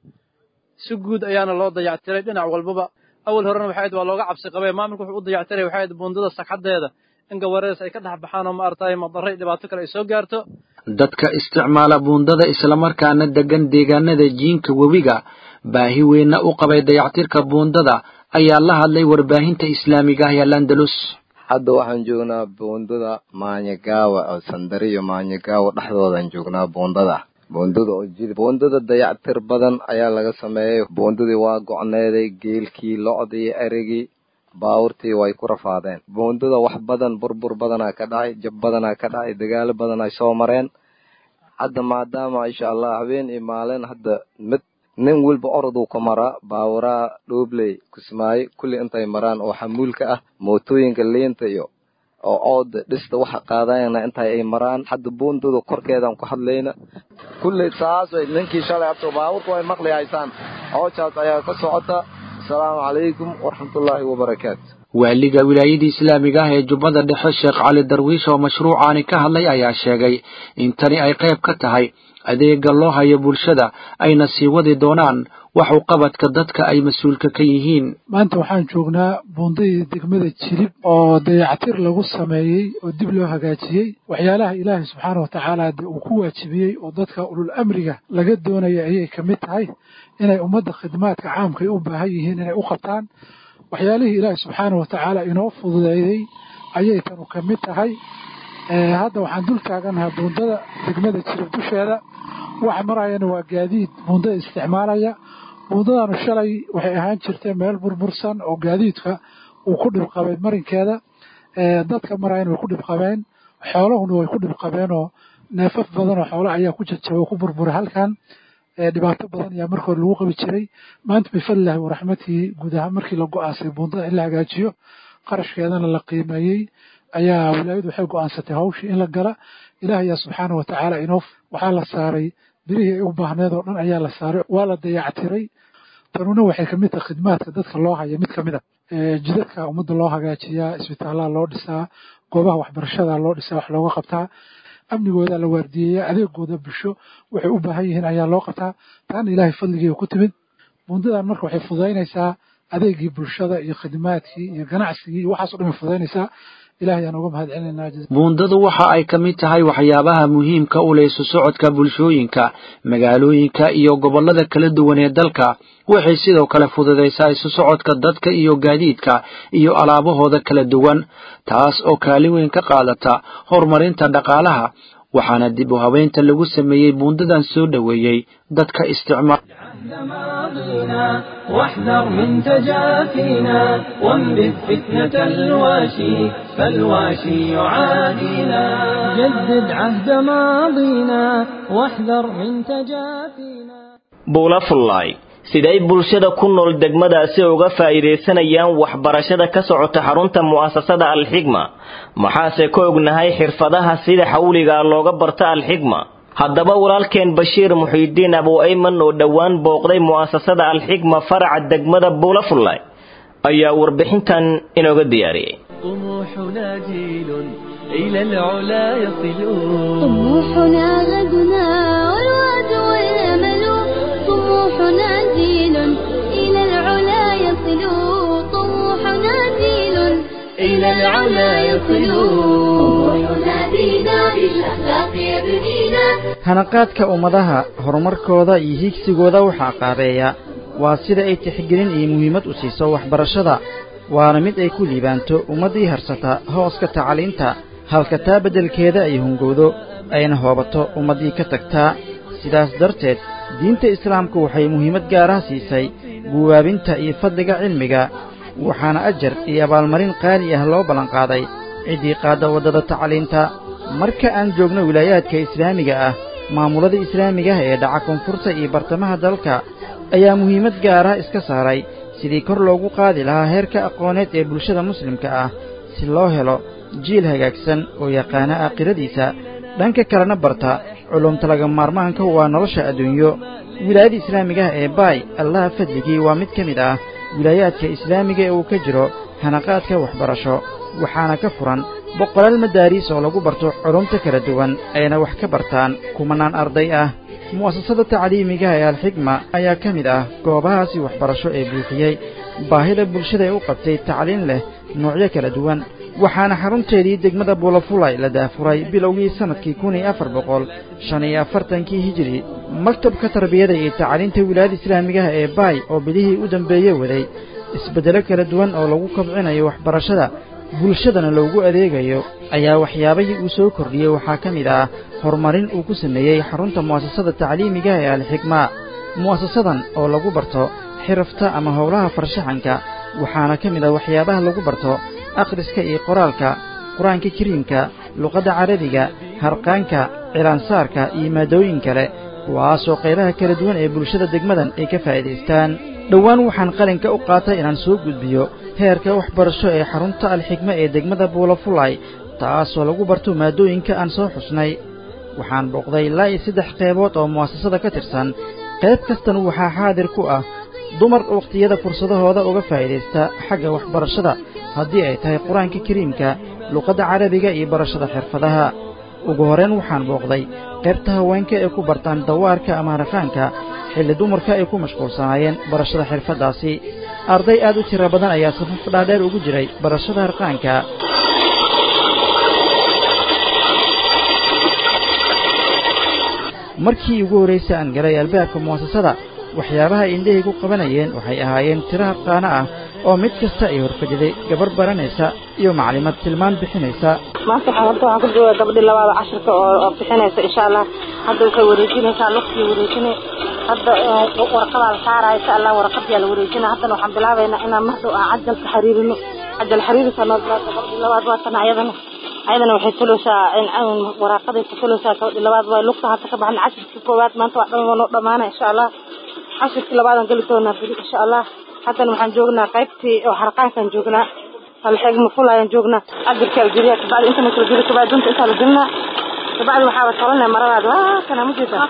si guud ayaana loo dayactiray dhinac walbaba awal horena waxay ahayd waa looga cabsi qabay maamulku wuxuu u dayactiray waxay ahayd buundada sagxadeeda in gawaredas ay ka dhex baxaan oo ma artay madarro iyo dhibaato kale ay soo gaarto dadka isticmaala buundada islamarkaana degan deegaanada jiinka webiga baahi weynna u qabay dayactirka buundada ayaa la hadlay warbaahinta islaamiga ah ee landalus hadda waxaan joognaa buundada maanyagaawa oo sandari iyo maanyagaawa dhexdoodaan joognaa buundada buundada oo jid buundada dayactir badan ayaa laga sameeyey buundadii waa go'needay geelkii locdii erigii baawurtii way ku rafaadeen buundada wax badan burbur badanaa ka dhacay jab badanaa ka dhacay dagaalo badan ay soo mareen hadda maadaama insha allah habeen iyo maalin hadda mid nin walba oroduu ku maraa baawuraa dhoobley kismaayo kulli intay maraan oo xamuulka ah mootooyinka liinta iyo oo ooda dhista waxa qaadayana intay ay maraan hadda buundada korkeedaan ku hadlayna kulley saasay ninkii shalay abto baabuurka way maqli haysaan hoojaas ayaa ka socota asalaamu calaykum waraxmatullaahi wabarakaatu waaliga wilaayadii islaamiga ah ee jubbada dhexe sheekh cali darwiish oo mashruucaani ka hadlay ayaa sheegay in tani ay qayb ka tahay adeega loo hayo bulshada ayna sii wadi doonaan wax u qabadka dadka ay mas-uulka ka yihiin maanta waxaan joognaa buundadii degmada jilib oo dayactir lagu sameeyey oo dib loo hagaajiyey waxyaalaha ilaahay subxaana wa tacaala de uu ku waajibiyey oo dadka ulul amriga laga doonaya ayay ka mid tahay inay ummadda khidmaadka caamka ay u baahan yihiin inay u qabtaan waxyaalihii ilaahay subxaana wa tacaala inoo fududeeyey ayay tanu ka mid tahay hadda waxaan dul taaganahay buundada degmada jilib dusheeda waxa marayana waa gaadiid buundada isticmaalaya buundadanu shalay waxay ahaan jirtay meel burbursan oo gaadiidka uu ku dhibqabay marinkeeda dadka marayana way ku dhibqabeen xoolahuna way ku dhibqabeen oo neefaf badan oo xoolo ayaa ku jajabay oo ku burburay halkan dhibaato badan ayaa marka hore lagu qabi jiray maanta bifadlillahi waraxmatihi guud ahaan markii la go'ansay buundada in la hagaajiyo qarashkeedana la qiimeeyey ayaa wilaayadu waxay go'aansatay hawshii in la gala ilaah ayaa subxaana wa tacaala inoo waxaa la saaray birihii ay u baahneed oo dhan ayaa la saaray waa la dayactiray tanuna waxay kamid tahay khidmaadka dadka loo haya mid kamid a jidadka ummadda loo hagaajiyaa isbitaalaha loo dhisaa goobaha waxbarashada loo dhisaa wax looga qabtaa amnigooda la waardiyeeyaa adeegooda bulsho waxay u baahan yihiin ayaa loo qabtaa taana ilaahay fadligiiba ku timid bundadan marka waxay fududaynaysaa adeegii bulshada iyo khidmaadkii iyo ganacsigii iyo waxaas o dhan way fududaynaysaa ilahay aan uga mahad celinaa buundadu waxa ay ka mid tahay waxyaabaha muhiimka u leh isu socodka bulshooyinka magaalooyinka iyo gobollada kala duwan ee dalka waxay sidoo kale fududaysaa isu socodka dadka iyo gaadiidka iyo alaabahooda kala duwan taas oo kaalin weyn ka qaadata horumarinta dhaqaalaha waxaana dib u habeynta lagu sameeyey buundadan soo dhoweeyey dadka isticmaal واحذر من تجافينا وانبذ فتنة الواشي فالواشي يعادينا جدد عهد ماضينا واحذر من تجافينا buulafullaay siday bulshada ku nool degmadaasi uga faa'iidaysanayaan waxbarashada ka socota xarunta mu'asasada alxigma maxaase ka ognahay xirfadaha sida xawliga looga barta alxigma haddaba walaalkeen bashiir muxiidiin abu ayman oo dhowaan booqday mu'asasada alxigma faraca degmada buulafullaay ayaa warbixintan inooga diyaariyey طموحنا جيل إلى العلا يصلون طموحنا غدنا والوعد والأمل طموحنا جيل إلى العلا يصلون طموحنا جيل إلى العلا يصلون ينادينا بالأخلاق يبنينا hanaqaadka ummadaha horumarkooda iyo higsigooda waxaa qaabeeya waa sida ay tixgelin iyo muhiimad u siiso waxbarashada waana mid ay ku liibaanto ummaddii harsata hooska tacliinta halka taa beddelkeeda ay hungowdo ayna hoobato ummaddii ka tagtaa sidaas darteed diinta islaamku waxay muhiimad gaaraha siisay guwaabinta iyo fadliga cilmiga waxaana ajar iyo abaalmarin qaali ah loo ballanqaaday ciddii qaadda waddada tacliinta marka aan joogno wilaayaadka islaamiga ah maamulada islaamiga ah ee dhaca koonfurta iyo bartamaha dalka ayaa muhiimad gaara iska saaray sidii kor loogu qaadi lahaa heerka aqooneed ee bulshada muslimka ah si loo helo jiil hagaagsan oo yaqaana aakhiradiisa dhanka kalena barta culumta laga maarmaanka waa nolosha adduunyo wilaayada islaamiga ah ee baay allaha fadligii waa mid ka mid ah wilaayaadka islaamiga ee uu ka jiro hanaqaadka waxbarasho waxaana ka furan boqolaal madaariis oo lagu barto culumta kala duwan ayna wax ka bartaan kumanaan arday ah mu'asasada tacliimiga ee alxigma ayaa ka mid ah goobahaasi waxbarasho ee buuxiyey baahida bulshada ee u qabtay tacliin leh noocyo kala duwan waxaana xarunteedii degmada buulafulay la daafuray bilowgii sannadkii kun iyo afar boqol shan iyo afartankii hijiri maktabka tarbiyada iyo tacliinta wilaayada islaamigaha ee baay oo bilihii u dambeeye waday isbeddelo kala duwan oo lagu kobcinayo waxbarashada bulshadana loogu adeegayo ayaa waxyaabahii uu soo kordhiyey waxaa ka mid ah horumarin uu ku sameeyey xarunta mu'asasada tacliimigaha ee alxigmaa mu'asasadan oo lagu barto xirafta ama howlaha farshaxanka waxaana ka mid ah waxyaabaha lagu barto akhriska iyo qoraalka qur-aanka kariimka luqadda carabiga harqaanka cilaansaarka iyo maadooyin kale kuwaasoo qaybaha kala duwan ee bulshada degmadan ay ka faa'iidaystaan dhowaan waxaan qalinka u qaatay inaan soo gudbiyo heerka waxbarasho ee xarunta alxigma ee degmada buulafulay taasoo lagu barto maadooyinka aan soo xusnay waxaan booqday ilaa iyo saddex qaybood oo mu'asasada ka tirsan qayb kastana waxaa xaadir ku ah dumar wakhtiyada fursadahooda uga faa'iidaysta xagga waxbarashada haddii ay tahay qur-aanka kariimka luqadda carabiga iyo barashada xirfadaha ugu horrayn waxaan booqday qaybta haweenka ee ku bartaan dawaarka ama harqaanka xilli dumarka ay ku mashquulsanaayeen barashada xirfaddaasi arday aad u tiro badan ayaa safaf dhaadheer ugu jiray barashada harqaanka markii ugu horraysay aan galay albaabka mu'asasada waxyaabaha indhahii ku qabanayeen waxay ahaayeen tiro harqaano ah oo mid kasta ay horfadhiday gabar baranaysa iyo maclimad tilmaan bixinaysa maanta waxaan horta waxaan ku joogaa gabadhii labaada cashirka oo oo bixinaysa insha allah hadda waxay wareejinaysaa lugtii wareejinay hadda warqadaa la saaraya insha allah warqadiyaa la wareejinaya haddana waxaan bilaabaynaa inaan mardow aan cajalka xiriirino cajal xiriirisa noo bilaa gabadhii labaad waatana ayadana ayadana waxay tuleysaa waraaqaday ka tuleysaa gabadhii labaad waa lugta hadda ka baxna cashirkii koowaad maanta waa dhan noo dhamaana insha allah cashirkii labaadaan geli doonaa beri insha allah haddana waxaan joognaa qaybtii oo harqaankaan joognaa alxigma fulayaan joognaa cabirkaa la geliyaa kabacdi inta marka la geliyo kabacdi dunta intaa la gelinaa kabacdi waxaaba tolanaya maradaad waa kana ma jeeda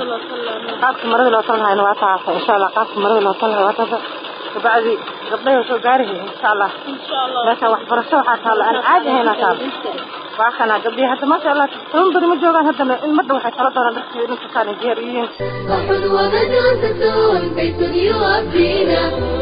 qaabka marada loo talanhayna waa taasa insha allah qaabka marada loo talanhayo waa taasa kabacdi gabdhaha soo gaarihay insha allah meesha waxbarasho waxaa taalo aan caadi ahaynaa taalo waa kana gabdhihi hadda maasha allah toban beri ma joogaan haddana ilmadda waxay tala doonaan dharkii ninkasaana diyaar u yihiin صح ومدرسة بيت يربينا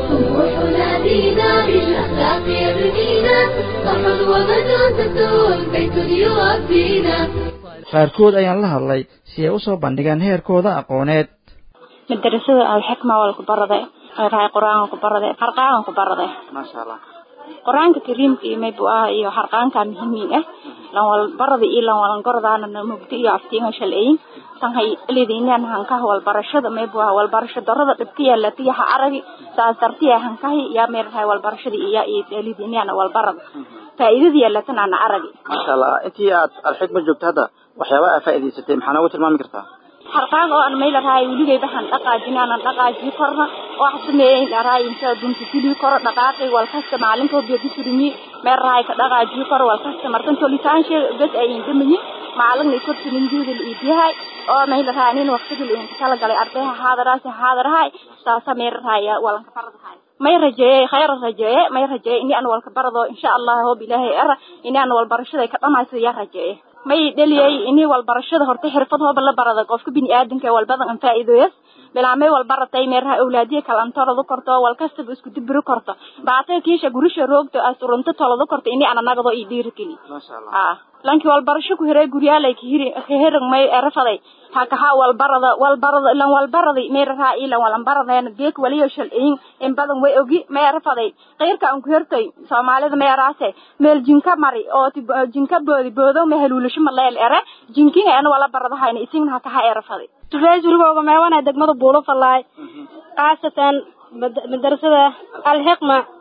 طموحنا بينا بالأخلاق يبنينا صح ومدرسة بيت يربينا qaarkood ayaan la hadlay si ay u soo bandhigaan heerkooda aqooneed madarasada alxikma waa laku baraday rahay qur-aanka ku baraday harqaanka ku baraday maasha allah qur-aanka kariimka iyo maybu ah iyo harqaanka muhiimiin ah lan wal barada iyo lan walan gordaana na mugdi iyo aftiinga shalayn tan hay leedinaan hankaha wal barashada maybu ah wal barasho darada dhibka yaala tiyaha aragi saas dartiya hankahi yaa meer rahay wal barashada iyo iyo leedinaan wal barada faa'iidada yaala tan aan aragi maasha allah intii aad alxikma joogto hadda waxyaabaha aad faa'iidaysatay maxaa noogu tilmaami kartaa harqaan oo aan meel rahay weligay baxan dhaqaajin aan dhaqaaji korna wax sameeyay rahay inta dunta sidii koro dhaqaaqay wal kasta maalinta biyo bisurmi meel rahay ka dhaqaaji koro wal kasta markan tolitaan shay bas ay indamay maalin ay kortin injuuda liibiyahay oo meel rahay nin waqtiga in kala galay ardayha haadaraas haadarahay saasa meel rahay walan ka faradahay may rajeeyay khayr rajeeyay may rajeeyay in aan walka barado insha Allah hoob ilaahay ara in aan wal barashada ka dhamaysto yaa rajeeyay may dhaliyay inii wal barashada horta xirfad hooba la barada qofka bini aadanka wal badan aan faa'iidoyas bilaamay wal baratay meeraha awlaadiye kala antarado korto wal kastaba isku dibiro korto baatay kiisha gurisha roogto asurunta tolado korto inii ana nagado ii dhiirigeli ah lanki wal barasho ku hiray guryaalay ka hiri ka hirag may erafaday ha ka ha wal barada wal barada lan wal barada meeraha ila wal baradayna deek waliyo shalciin in badan way ogi may erafaday qeyrka aan ku hirtay Soomaalida may eraase meel jinka mari oo jinka boodi boodo ma haluulasho ma leel era jinkin aan wala baradahayna isin ha ka ha erafaday tufaajulgooga meewana degmada buulo fallaay khaasatan madarasada alxiqma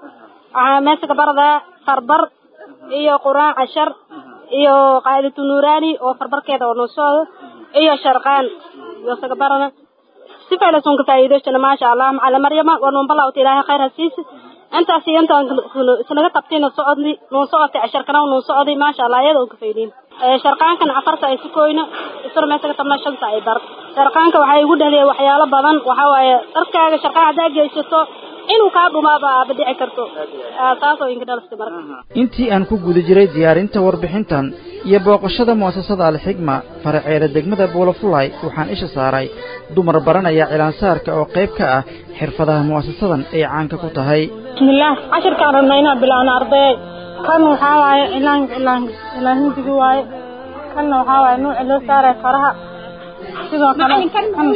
waxaa meesha ka baradaa farbar iyo quraan cashar iyo qaadatu nuuraani oo farbarkeeda oo noo socdo iyo sharqaan iyo saga barana si faylasun ka faa'iidaystana maasha allah macala maryama waa nuun balawta ilaahay khayr ha siisa intaas iyo intaan isnaga qabtayna socodni nuun socotay casharkana nuun socday maasha allah iyada oo ka faa'iidayn sharqaankan afarta ay sukoyno isla meesha ka tabna shanta ay bar sharqaanka waxay igu dhaliyay waxyaalo badan waxaa waaye dharkaaga sharqaan haddaa geysato inuu kaa dhumaaba aaba dhici karto taasoo inka dhalasta marka intii aan ku guda jiray diyaarinta warbixintan iyo booqashada mu'asasada alxigma faraceeda degmada buulafulay waxaan isha saaray dumar baranaya cilaansaarka oo qayb ka ah xirfadaha mu'asasadan ay caanka ku tahay bismillaah cashirkaan rabna inaan bilaawno arday kan waxaa waaye cilaan cilaan cilaan hindigi waaye kanna waxaa waaye nuuci loo saaray faraha sidoo kale kan kan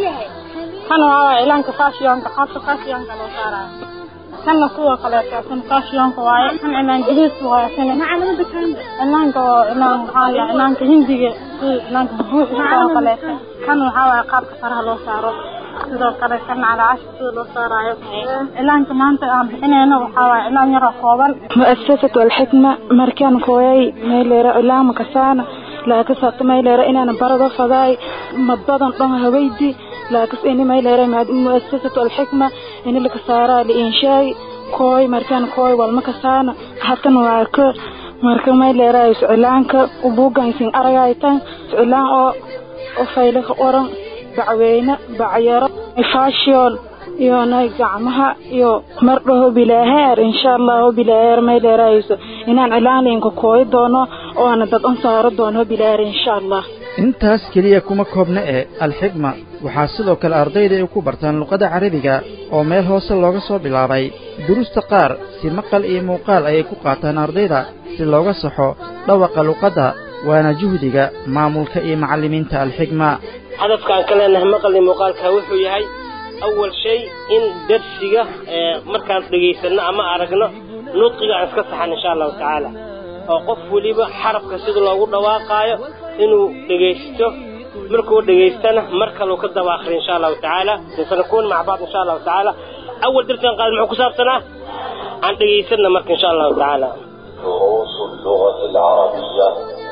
waxaa waaye cilaanka fashionka qaabka fashionka loo saarayo kanna sidoo kaleeto kan fashionka waaye kan cilaan gadiis waaye kan cilaanka oo cilaan waxaa la cilaanka hindiga sida cilaanka bubuux sidoo kaleeto kan waxaa waaye qaabka faraha loo saaro sidoo kale kan calaacasha sida loo saaraayo cilaanka maanta aan bixinayno waxaa waaye cilaan yar oo kooban mu'asasatu alxikma markaan kooyay meeleera cilaama kasaana laakasaato meeleera inaan barado fadaay madbadan dhan hawaydi laakas ini meeleera mu'asasatu alxikma ini laka saaraa liinshaay kooy markaan kooy walma kasaana hatan waa ka marka meeleera cilaanka ubuugansin aragaytan cilaan oo oo fayle ka oran bacweyne bacyaro fashion iyo nay gacmaha iyo mardhaho bilaaheer insha allahu bilaaheer may dheerayso inaan cilaalinka kooyi doono oo ana dad un saaro doono bilaaheer insha allah intaas keliya kuma koobna ee alxigma waxaa sidoo kale ardayda ay ku bartaan luqadda carabiga oo meel hoose looga soo bilaabay duruusta qaar si maqal iyo muuqaal ayay ku qaataan ardayda si looga saxo dhawaqa luqadda waana juhdiga maamulka iyo macallimiinta alxigma hadafkaan ka leenahay maqal iyo muuqaalka wuxuu yahay awal shay in darsiga markaan dhegaysanno ama aragno nudqiga aan iska saxan insha allahu tacaala oo qof weliba xarabka sida loogu dhawaaqaayo inuu dhegaysto markuu dhegaystana mar kaleu ka daba akhri insha allahu tacaala sanakuun maca bacd insha allahu tacaala awal darsigan qaad muxuu ku saabsanaa aan dhegaysanna marka insha allahu tacaala دروس اللغة العربية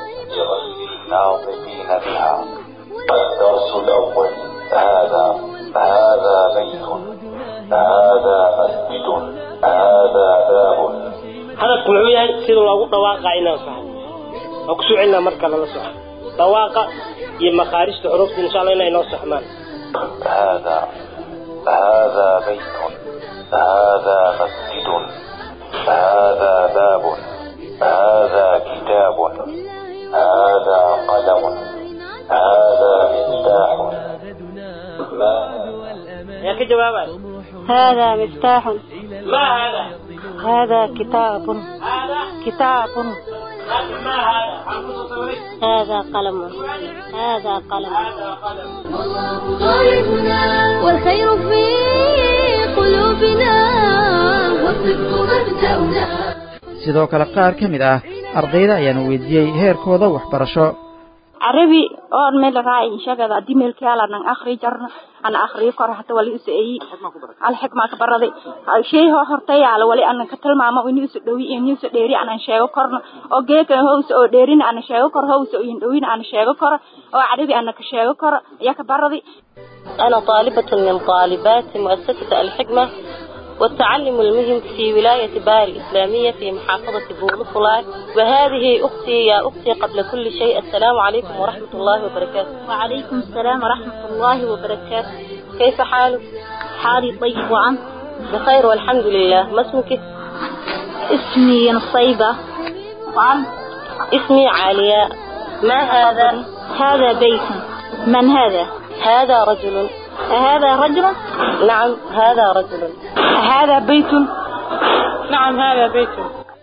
لغير الناطقين بها الدرس الأول هذا هذا بيت هذا مسجد هذا باب hadafku muxuu yahay sida loogu dhawaaqaa inaan saxo oo ku suucinaa marka lala soxo dhawaaqa iyo makaarijta xurufta insha allah inay noo saxmaan هذا هذا بيت هذا مسجد هذا باب هذا كتاب هذا قلم هذا مفتاح ما يا كجوابات هذا مفتاح ما هذا هذا كتاب كتاب ما هذا هذا قلم هذا قلم غايتنا والخير في قلوبنا والصدق مبدأنا sidoo kale qaar ka mid ah ardayda ayaana weydiiyey heerkooda waxbarasho carabi oon meel raay inshagada hadii meelkaala nan akhri jarna ana akhriyo kor hata wali isu eeyi al xikma ka baraday shay ho hortay ala wali ana ka tilmaamo inuu isu dhawi inuu isu dheeri ana sheego korna oo geeka hoos oo dheerin ana sheego kor hoos oo indhawin ana sheego kor oo carabi ana ka sheego kor ya ka baraday أنا طالبة من طالبات مؤسسة الحكمة والتعلم المهم في ولاية بار الإسلامية في محافظة بولفلاي وهذه أختي يا أختي قبل كل شيء السلام عليكم ورحمة الله وبركاته وعليكم السلام ورحمة الله وبركاته كيف حالك؟ حالي طيب وعنك بخير والحمد لله ما اسمك؟ اسمي نصيبة وعن اسمي عالية ما هذا؟ هذا بيت من هذا؟ هذا رجل هذا رجل؟ نعم هذا رجل هذا بيت نعم هذا بيت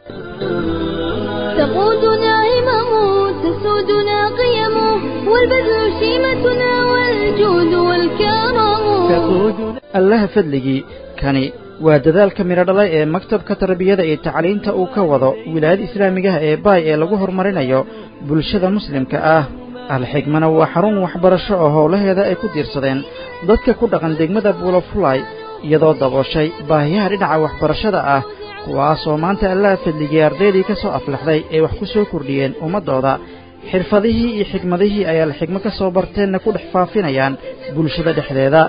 تقودنا همم تسودنا قيم والبذل شيمتنا والجود والكرم allaha fadligii kani waa dadaalka midho dhalay ee maktabka tarbiyada iyo tacliinta uu ka wado wilaayada islaamigaha ee baay ee lagu horumarinayo bulshada muslimka ah alxigmana waa xarun waxbarasho oo howlaheeda ay ku diirsadeen dadka ku dhaqan degmada buulafulay iyadoo dabooshay baahiyaha dhinaca waxbarashada ah kuwaasoo maanta allaha fadligay ardaydii ka soo aflaxday ay wax ku soo kordhiyeen ummaddooda xirfadihii iyo xigmadihii ay alxigmo ka soo barteenna ku dhex faafinayaan bulshada dhexdeeda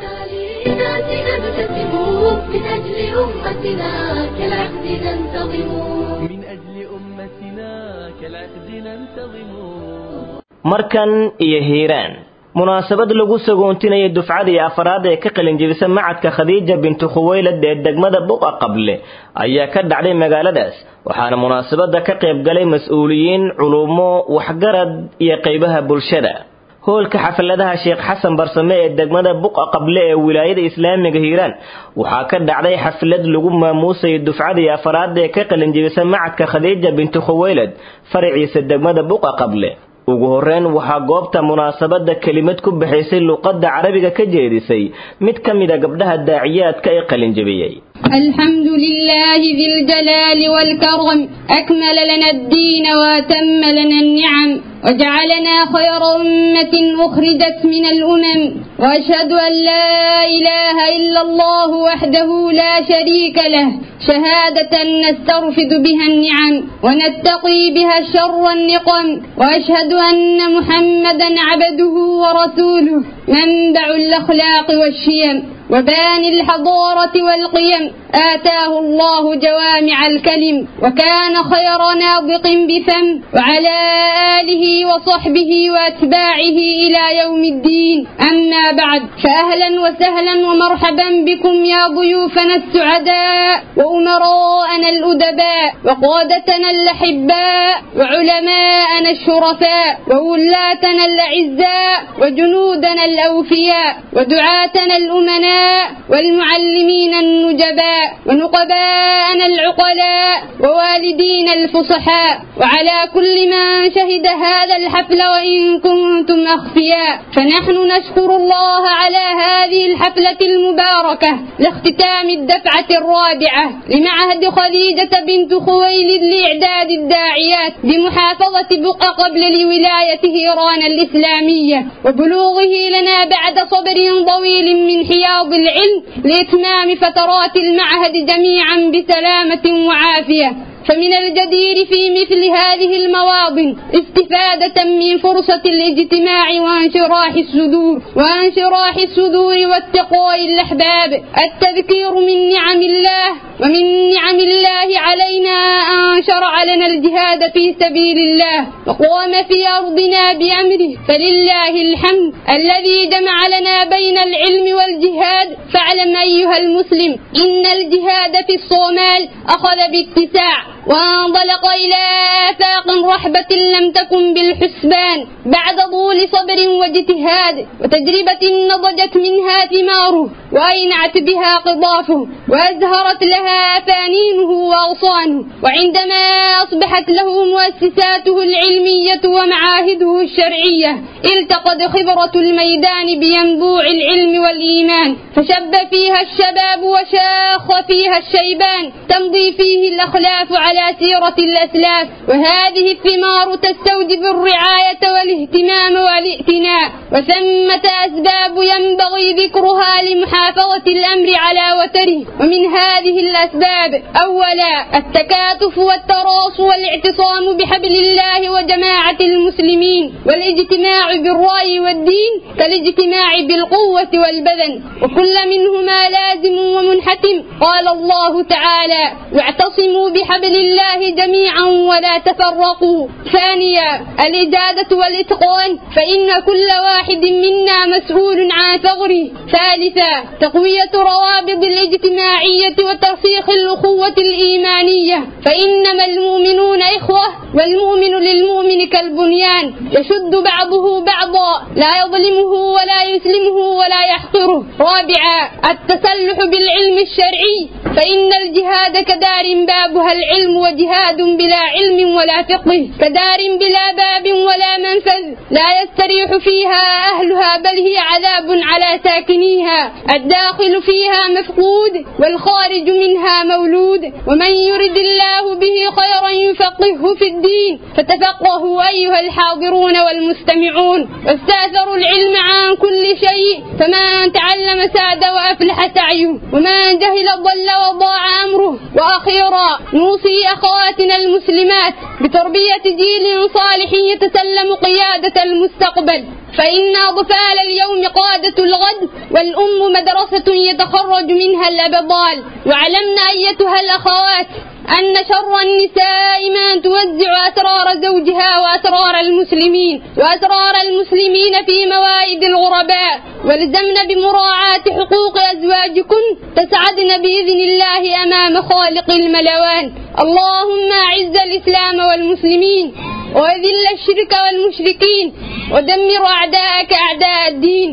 markan iyo hiiraan munaasabad lagu sagoontinaya dufcadii afraad ee ka qalinjebisa macadka khadiija bintu khuweylad ee degmada buqa qable ayaa ka dhacday magaaladaas waxaana munaasabada ka qayb galay mas-uuliyiin culumo waxgarad iyo qaybaha bulshada hoolka xafladaha sheekh xasan barsame ee degmada buqa qable ee wilaayada islaamiga hiiraan waxaa ka dhacday xaflad lagu maamuusayay dufcadii afraad ee ka qalinjebisa macadka khadiija bintu khuweylad faraciisa degmada buqa qable ugu horreyn waxaa goobta munaasabadda kelimad ku bixaysay luqadda carabiga ka jeedisay mid ka mid a gabdhaha daaciyaadka ee qalinjebiyey الحمد لله ذي الجلال والكرم أكمل لنا الدين وأتم لنا النعم وجعلنا خير أمة أخرجت من الأمم وأشهد أن لا إله إلا الله وحده لا شريك له شهادة نسترفد بها النعم ونتقي بها الشر والنقم وأشهد أن محمدا عبده ورسوله منبع الأخلاق والشيم وبان الحضارة والقيم آتاه الله جوامع الكلم وكان خير ناطق بفم وعلى آله وصحبه وأتباعه إلى يوم الدين أما بعد فأهلا وسهلا ومرحبا بكم يا ضيوفنا السعداء وأمراءنا الأدباء وقادتنا الأحباء وعلماءنا الشرفاء وولاتنا الأعزاء وجنودنا الأوفياء ودعاتنا الأمناء والمعلمين النجباء ونقباءنا العقلاء ووالدين الفصحاء وعلى كل من شهد هذا الحفل وإن كنتم أخفياء فنحن نشكر الله على هذه الحفلة المباركة لاختتام الدفعة الرابعة لمعهد خديجة بنت خويلد لإعداد الداعيات بمحافظة بقى قبل لولاية هيران الإسلامية وبلوغه لنا بعد صبر طويل من حياض العلم لإتمام فترات المعهد جميعا بسلامة وعافية فمن الجدير في مثل هذه المواطن استفادة من فرصة الاجتماع وانشراح الصدور وانشراح الصدور والتقوى الأحباب التذكير من نعم الله ومن نعم الله علينا أن شرع لنا الجهاد في سبيل الله وقام في أرضنا بأمره فلله الحمد الذي جمع لنا بين العلم والجهاد فاعلم أيها المسلم إن الجهاد في الصومال أخذ باتساع وانطلق إلى آفاق رحبة لم تكن بالحسبان بعد طول صبر واجتهاد وتجربة نضجت منها ثماره وأينعت بها قضافه وأزهرت لها فانينه وأغصانه وعندما أصبحت له مؤسساته العلمية ومعاهده الشرعية التقت خبرة الميدان بينبوع العلم والإيمان فشب فيها الشباب وشاخ فيها الشيبان تمضي فيه الأخلاف على سيرة الأسلاف وهذه الثمار تستوجب الرعاية والاهتمام والائتناء وثمة أسباب ينبغي ذكرها لمحافظة الأمر على وتره ومن هذه الأسباب أولا التكاتف والتراص والاعتصام بحبل الله وجماعة المسلمين والاجتماع بالرأي والدين كالاجتماع بالقوة والبدن وكل منهما لازم ومنحتم قال الله تعالى واعتصموا بحبل الله جميعا ولا تفرقوا ثانيا الإجادة والإتقان فإن كل واحد منا مسؤول عن ثغره ثالثا تقوية روابط الاجتماعية وترسيخ الأخوة الإيمانية فإنما المؤمنون إخوة والمؤمن للمؤمن كالبنيان يشد بعضه بعضا لا يظلمه ولا يسلمه ولا يحقره رابعا التسلح بالعلم الشرعي فإن الجهاد كدار بابها العلم وجهاد بلا علم ولا فقه كدار بلا باب ولا منفذ لا يستريح فيها أهلها بل هي عذاب على ساكنيها الداخل فيها مفقود والخارج منها مولود ومن يرد الله به خيرا يفقهه في الدين فتفقه له أيها الحاضرون والمستمعون واستأثروا العلم عن كل شيء فمن تعلم ساد وأفلح سعيه ومن جهل ضل وضاع أمره وأخيرا نوصي أخواتنا المسلمات بتربية جيل صالح يتسلم قيادة المستقبل فإن أطفال اليوم قادة الغد والأم مدرسة يتخرج منها الأبطال وعلمنا أيتها الأخوات أن شر النساء من توزع أسرار زوجها وأسرار المسلمين وأسرار المسلمين في موائد الغرباء والزمن بمراعاة حقوق أزواجكن تسعدن بإذن الله أمام خالق الملوان اللهم أعز الإسلام والمسلمين وأذل الشرك والمشركين ودمر أعداءك أعداء الدين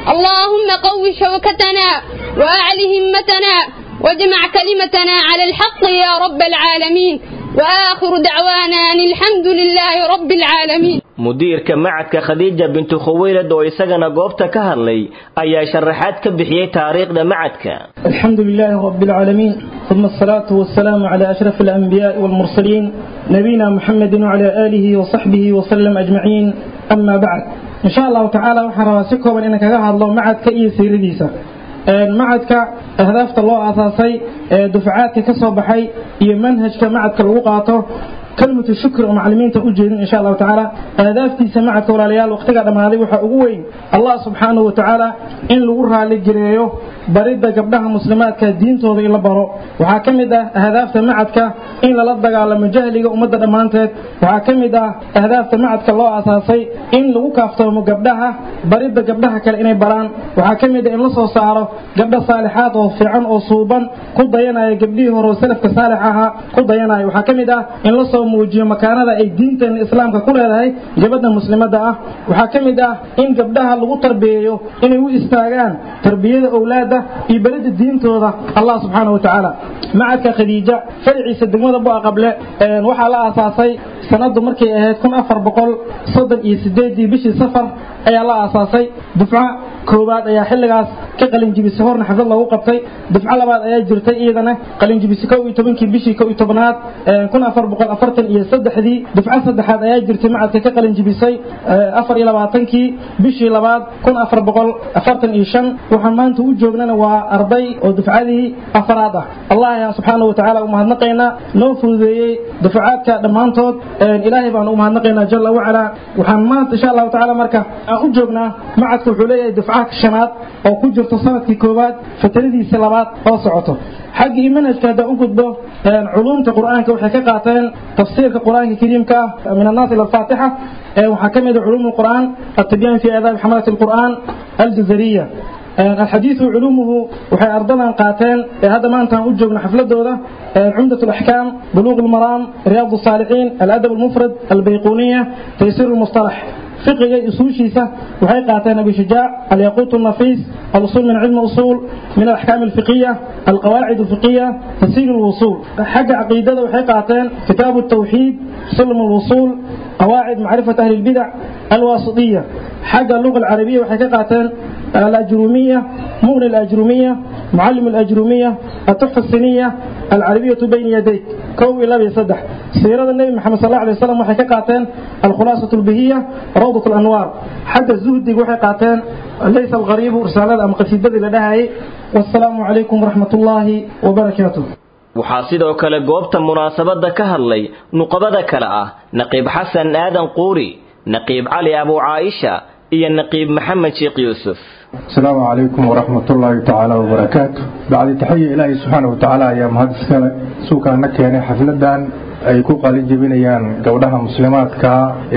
اللهم قو شوكتنا وأعل همتنا واجمع كلمتنا على الحق يا رب العالمين وآخر دعوانا أن الحمد لله رب العالمين mudiirka macadka khadiija bintu khuwaylad oo isagana goobta ka hadlay ayaa sharaxaad ka bixiyey taariikhda macadka الحمد لله رب العالمين ثم الصلاة والسلام على أشرف الأنبياء والمرسلين نبينا محمد وعلى آله وصحبه وسلم أجمعين أما بعد إن شاء الله تعالى وحراسكم إنك هذا الله معدك إيه سيرديسا macadka ahdaafta loo aasaasay ee dufcaadka ka soo baxay iyo manhajka macadka lagu qaato كلمة الشكر ومعلمين تأجين إن شاء الله تعالى أهدافتي سمعت ولا ليال وقتها لما هذه وحا أقوين الله سبحانه وتعالى إن لغرها للجريو بريد قبلها مسلمات كدين توضي إلا برو وحاكمدة أهداف سمعتك إن للدق على مجاهلة ومدى دمانتك وحاكمدة أهداف سمعتك الله أساسي إن لغو كافتهم قبلها بريد قبلها كالإني بران وحاكمدة إن لصو سعره قبل صالحات وفعن وصوبا قد ينا قبليه ورسلف كصالحها قد ينا وحاكمدة إن لصو muujiyo makaanada ay diinteena islaamka ku leedahay gabadha muslimada ah waxaa ka mid ah in gabdhaha lagu tarbiyeeyo inay u istaagaan tarbiyada owlaada iyo berida diintooda allah subxaana wa tacaala macadka khadiija faraciisa degmada bua qable waxaa la aasaasay sanadu markay ahayd kun afar boqol soddon iyo sideedii bishii safar ayaa la aasaasay dufco koowaad ayaa xilligaas ka qalinjibisay horna xaflad loogu qabtay dufco labaad ayaa jirtay iyadana qalinjibisay kow iyo tobankii bishii kow iyo tobnaad kun afar boqol afartan iyo saddexdii dufco saddexaad ayaa jirtay macadka ka qalinjibisay afar iyo labaatankii bishii labaad kun afar boqol afartan iyo shan waxaan maanta u joognana waa arday oo dufcadii afaraad ah allah ayaa subxaana wa tacaala u mahadnaqaynaa noo fududeeyey dufcaadka dhammaantood ilaahay baan u mahadnaqaynaa jalla wacalaa waxaan maanta insha allahu tacaala marka aan u joognaa macadka wuxuu leeyahay dufcaha shanaad oo ku jirto sanadkii koowaad fatradiisa labaad oo socoto xaggii manhajka haddaan u gudbo culumta qur'aanka waxay ka qaateen tafsiirka qur'aanka kariimka ah min annaas ila alfaatixa waxaa ka mid ah culuum alqur'aan التبيان في آداب حملة القرآن الجزرية الحديث علومه وحي أرضنا قاتين هذا ما أنت أجبنا حفلة دولة عمدة الأحكام بلوغ المرام رياض الصالحين الأدب المفرد البيقونية تيسير المصطلح فقه يسوشيسة وحي قاتين أبي شجاع الياقوت النفيس الوصول من علم الأصول من الأحكام الفقهية القواعد الفقهية تسهيل الوصول حق عقيدة وحي قاتين كتاب التوحيد سلم الوصول قواعد معرفة أهل البدع الواسطية حق اللغة العربية وحي قاتين الأجرومية مغني الأجرومية معلم الأجرومية التحفة السنية العربية بين يديك كوي لا بيصدح سيرة النبي محمد صلى الله عليه وسلم وحي قاتين الخلاصة البهية روضة الأنوار حق الزهد وحي قاتين ليس الغريب رسالة أم قصيدة لدهي والسلام عليكم ورحمة الله وبركاته waxaa sidoo kale goobta munaasabadda ka hadlay nuqabada kale ah naqiib xasan aadan quuri naqiib cali abu caaisha iyo naqiib maxamed sheekh yuusuf السلام عليكم ورحمة الله تعالى وبركاته بعد تحية إلهي سبحانه وتعالى يا مهندس كلا سوكا نكياني حفلدان ay ku qalin jebinayaan gabdhaha muslimaadka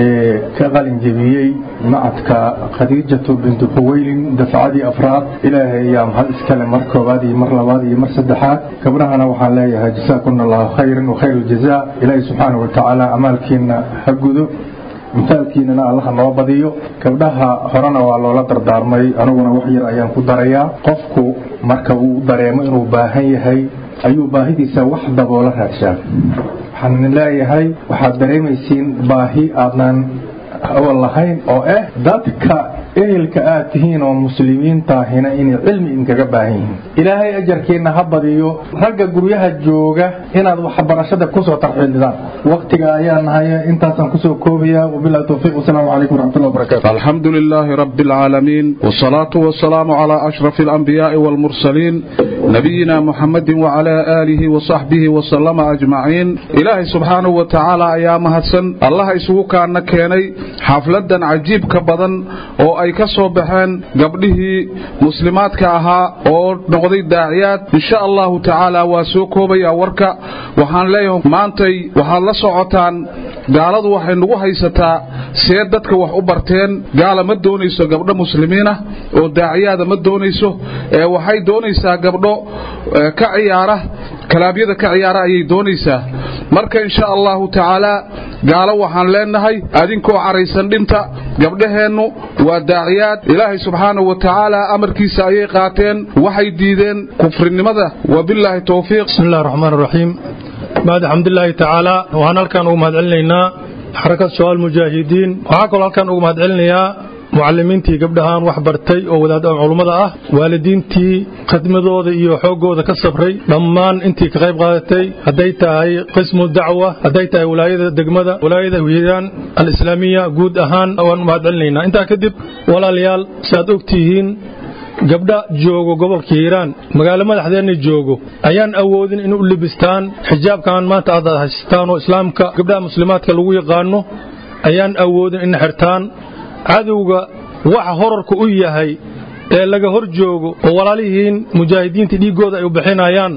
ee ka qalin jebiyey macadka khadiijatu bintu xuweylin dafcadii afraad ilaahay ayaa mahad iskale mar koowaad iyo mar labaad iyo mar saddexaad gabdhahana waxaan leeyahay jasaakumna allahu khayran wa khayr aljazaa ilaahay subxaana wa tacaala amaalkiina ha gudo mithaalkiinana allaha noo badiyo gabdhaha horena waa loola dardaarmay aniguna wax yar ayaan ku darayaa qofku marka uu dareemo inuu baahan yahay ayuu baahidiisa wax daboola raadshaa waxaan leeyahay waxaad dareemaysiin baahi aadnan awal lahayn oo ah dadka ehelka aad tihiin oo muslimiintaahina inay cilmi idinkaga baahan yihiin ilaahay ajarkiina ha badiyo ragga guryaha jooga inaad waxbarashada kusoo tarxiilidaan waqtiga ayaa nahay intaasaan kusoo koobaya wabilahi towfiiq wasalaamu calaykum waraxmatullahi wabarakatu الحمد لله رب العالمين والصلاة والسلام على أشرف الأنبياء والمرسلين نبينا محمد وعلى آله وصحبه وسلم أجمعين إلهي سبحانه وتعالى أيام هدسن الله يسوك أن كيني حفلة عجيب كبدن أو أي كسو بحين قبله مسلمات كأها أو نقضي داعيات إن شاء الله تعالى وسوكو بي أورك وحان ليهم مانتي وحان لسعوتان gaaladu waxay nagu haysataa see dadka wax u barteen gaala ma doonayso gabdho muslimiinah oo daaciyaada ma doonayso ee waxay doonaysaa gabdho ka ciyaara kalaabyada ka ciyaara ayay doonaysaa marka insha allahu tacaala gaalo waxaan leenahay adinkoo caraysan dhinta gabdhaheennu waa daaciyaad ilaahay subxaanahu wa tacaala amarkiisa ayay qaateen waxay diideen kufrinimada wabilaahi towfiiq بسم الله الرحمن الرحيم بعد حمد الله تعالى وهنا halkan ugu mahad celinaynaa xarakad shabaab mujaahidiin waxaa kaloo halkan ugu mahad celinayaa mucalimiintii gabdhahaan wax bartay oo wadaad culummada ah waalidiintii khidmadooda iyo xooggooda ka sabray dhammaan intii ka qayb qaadatay hadday tahay qismu dacwa hadday tahay walaayada degmada walaayada hiiraan alislaamiya guud ahaan waan u mahad celinaynaa intaa kadib walaalayaal saaad ogtihiin gabdha joogo gobolka hiiraan magaalo madaxdeenna joogo ayaan awoodin in u libistaan xijaabkan maanta aad haystaan oo islaamka gabdhaha muslimaadka lagu yaqaano ayaan awoodin in xirtaan cadowga waxa horarka u yahay ee laga hor joogo oo walaalihiin mujaahidiinta dhiiggooda ay u bixinayaan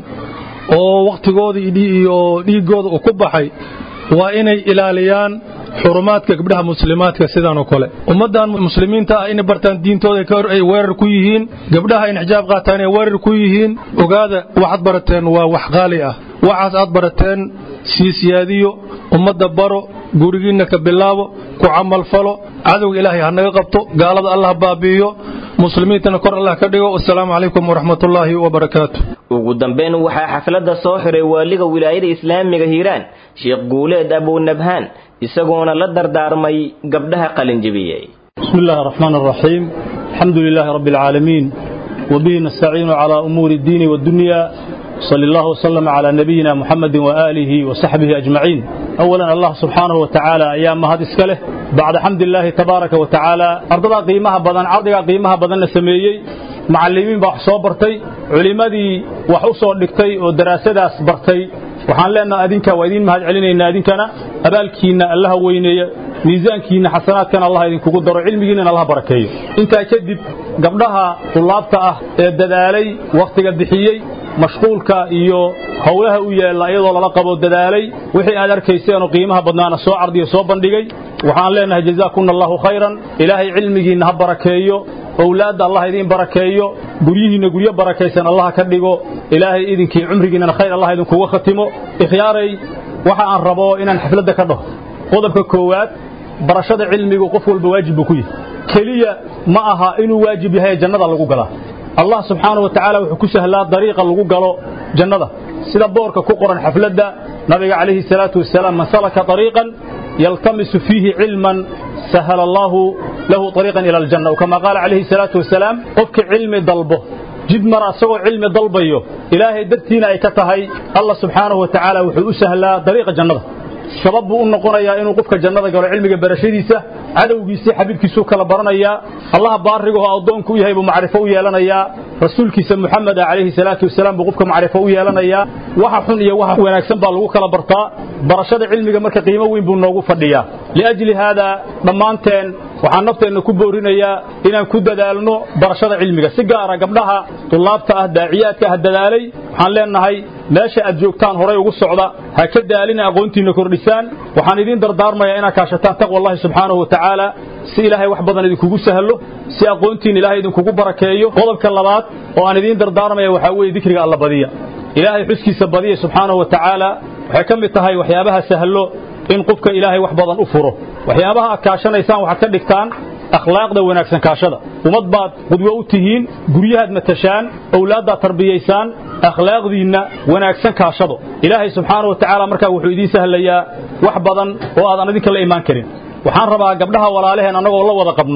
oo wakhtigooda iyo dhiiggooda uu ku baxay waa inay ilaaliyaan xurumaadka gabdhaha muslimaadka sidaan oo kale ummaddan muslimiinta ah inay bartaan diintooda ay weerar ku yihiin gabdhaha in xijaab qaataan ay weerar ku yihiin ogaada waxaad barateen waa wax qaali ah waxaas aad barateen sii siyaadiyo ummadda baro gurigiinna ka bilaabo ku camalfalo cadowga ilaahay ha naga qabto gaalada allah baabi'iyo muslimiintana kor allah ka dhigo wasalaamu calaykum waraxmatullaahi wabarakaatu ugu dambayn waxaa xafladda soo xiray waaliga wilaayada islaamiga hiiraan sheekh guuleed abunabhaan isagoona la dardaarmay gabdhaha qalinjibiyey بسم الله الرحمن الرحيم الحمد لله رب العالمين وبه نستعين على أمور الدين والدنيا صلى الله وسلم على نبينا محمد وآله وصحبه أجمعين أولا الله سبحانه وتعالى أيام هذا إسكاله بعد حمد الله تبارك وتعالى أرضنا قيمها بدن عرضها قيمها بدن سميي معلمين بحصو برتي علمادي وحصو لكتي ودراسة برتي waxaan leenaha adinka waa idiin mahad celinaynaa idinkana abaalkiinna allaha weyneeya miisaankiinna xasanaadkana allah idinkugu daro cilmigiinnana allah barakeeyo intaa kadib gabdhaha tulaabta ah ee dadaalay wakhtiga bixiyey mashquulka iyo howlaha u yaalla iyadoo lala qabo dadaalay wixii aad arkayseenoo qiimaha badnaana soo cardiyo soo bandhigay waxaan leenahay jazaakunna allahu khayran ilaahay cilmigiinna ha barakeeyo owlaadda allah idiin barakeeyo guryihiinna guryo barakaysan allah ka dhigo ilaahay idinkii cumrigiinnana khayr allah idinkuga khatimo ikhyaaray waxa aan rabo inaan xafladda ka dhaho qodobka koowaad barashada cilmigu qof walba waajib buu ku yahay keliya ma aha inuu waajib yahay jannada lagu galaa allah subxaanahu wa tacaala wuxuu ku sahlaa dariiqa lagu galo jannada sida boorka ku qoran xafladda nabiga calayhi salaatu wasalaam man salaka طariiqan yaltamisu fiihi cilman سهل الله له طريقا إلى الجنة وكما قال عليه الصلاة والسلام قفك علم ضلبه جد مرة سوى علم ضلبيه إلهي درتينا أي كتهي الله سبحانه وتعالى وحو سهلا طريق الجنة sabab buu u noqonayaa inuu qofka jannada galo cilmiga barashadiisa cadowgiisa xabiibkiisu kala baranayaa allah baarigo oo adoonku u yahay buu macrifo u yeelanayaa rasuulkiisa muxamed calayhi salaatu wasalaam buu qofka macrifo u yeelanayaa waxa xun iyo waxa wanaagsan baa lagu kala bartaa barashada cilmiga marka qiimo weyn buu noogu fadhiyaa liajli haada dhammaanteen waxaan nafteenna ku boorinayaa inaan ku dadaalno barashada cilmiga si gaara gabdhaha tulaabta ah daaciyaadka ah dadaalay waxaan leenahay meesha aad joogtaan horay ugu socda ha ka daalina aqoontiinna kordhisaan waxaan idiin dardaarmayaa inaad kaashataan taqwa allahi subxaanahu wa tacaala si ilaahay wax badan idinkugu sahlo si aqoontiin ilaahay idinkugu barakeeyo qodobka labaad oo aan idiin dardaarmaya waxaa weeye dikriga alla badiya ilaahay xuskiisa badiya subxaanahu wa tacaala waxay ka mid tahay waxyaabaha sahlo in qofka ilaahay wax badan u furo waxyaabaha aad kaashanaysaan waxaad ka dhigtaan akhlaaqda wanaagsan kaashada ummad baad qudwo u tihiin guryahaad matashaan owlaaddaad tarbiyaysaan akhlaaqdiinna wanaagsan kaashado ilaahay subxaana wa tacaala markaa wuxuu idiin sahlayaa wax badan oo aadan idinka la imaan karin waxaan rabaa gabdhaha walaalaheen annagoo la wada qabno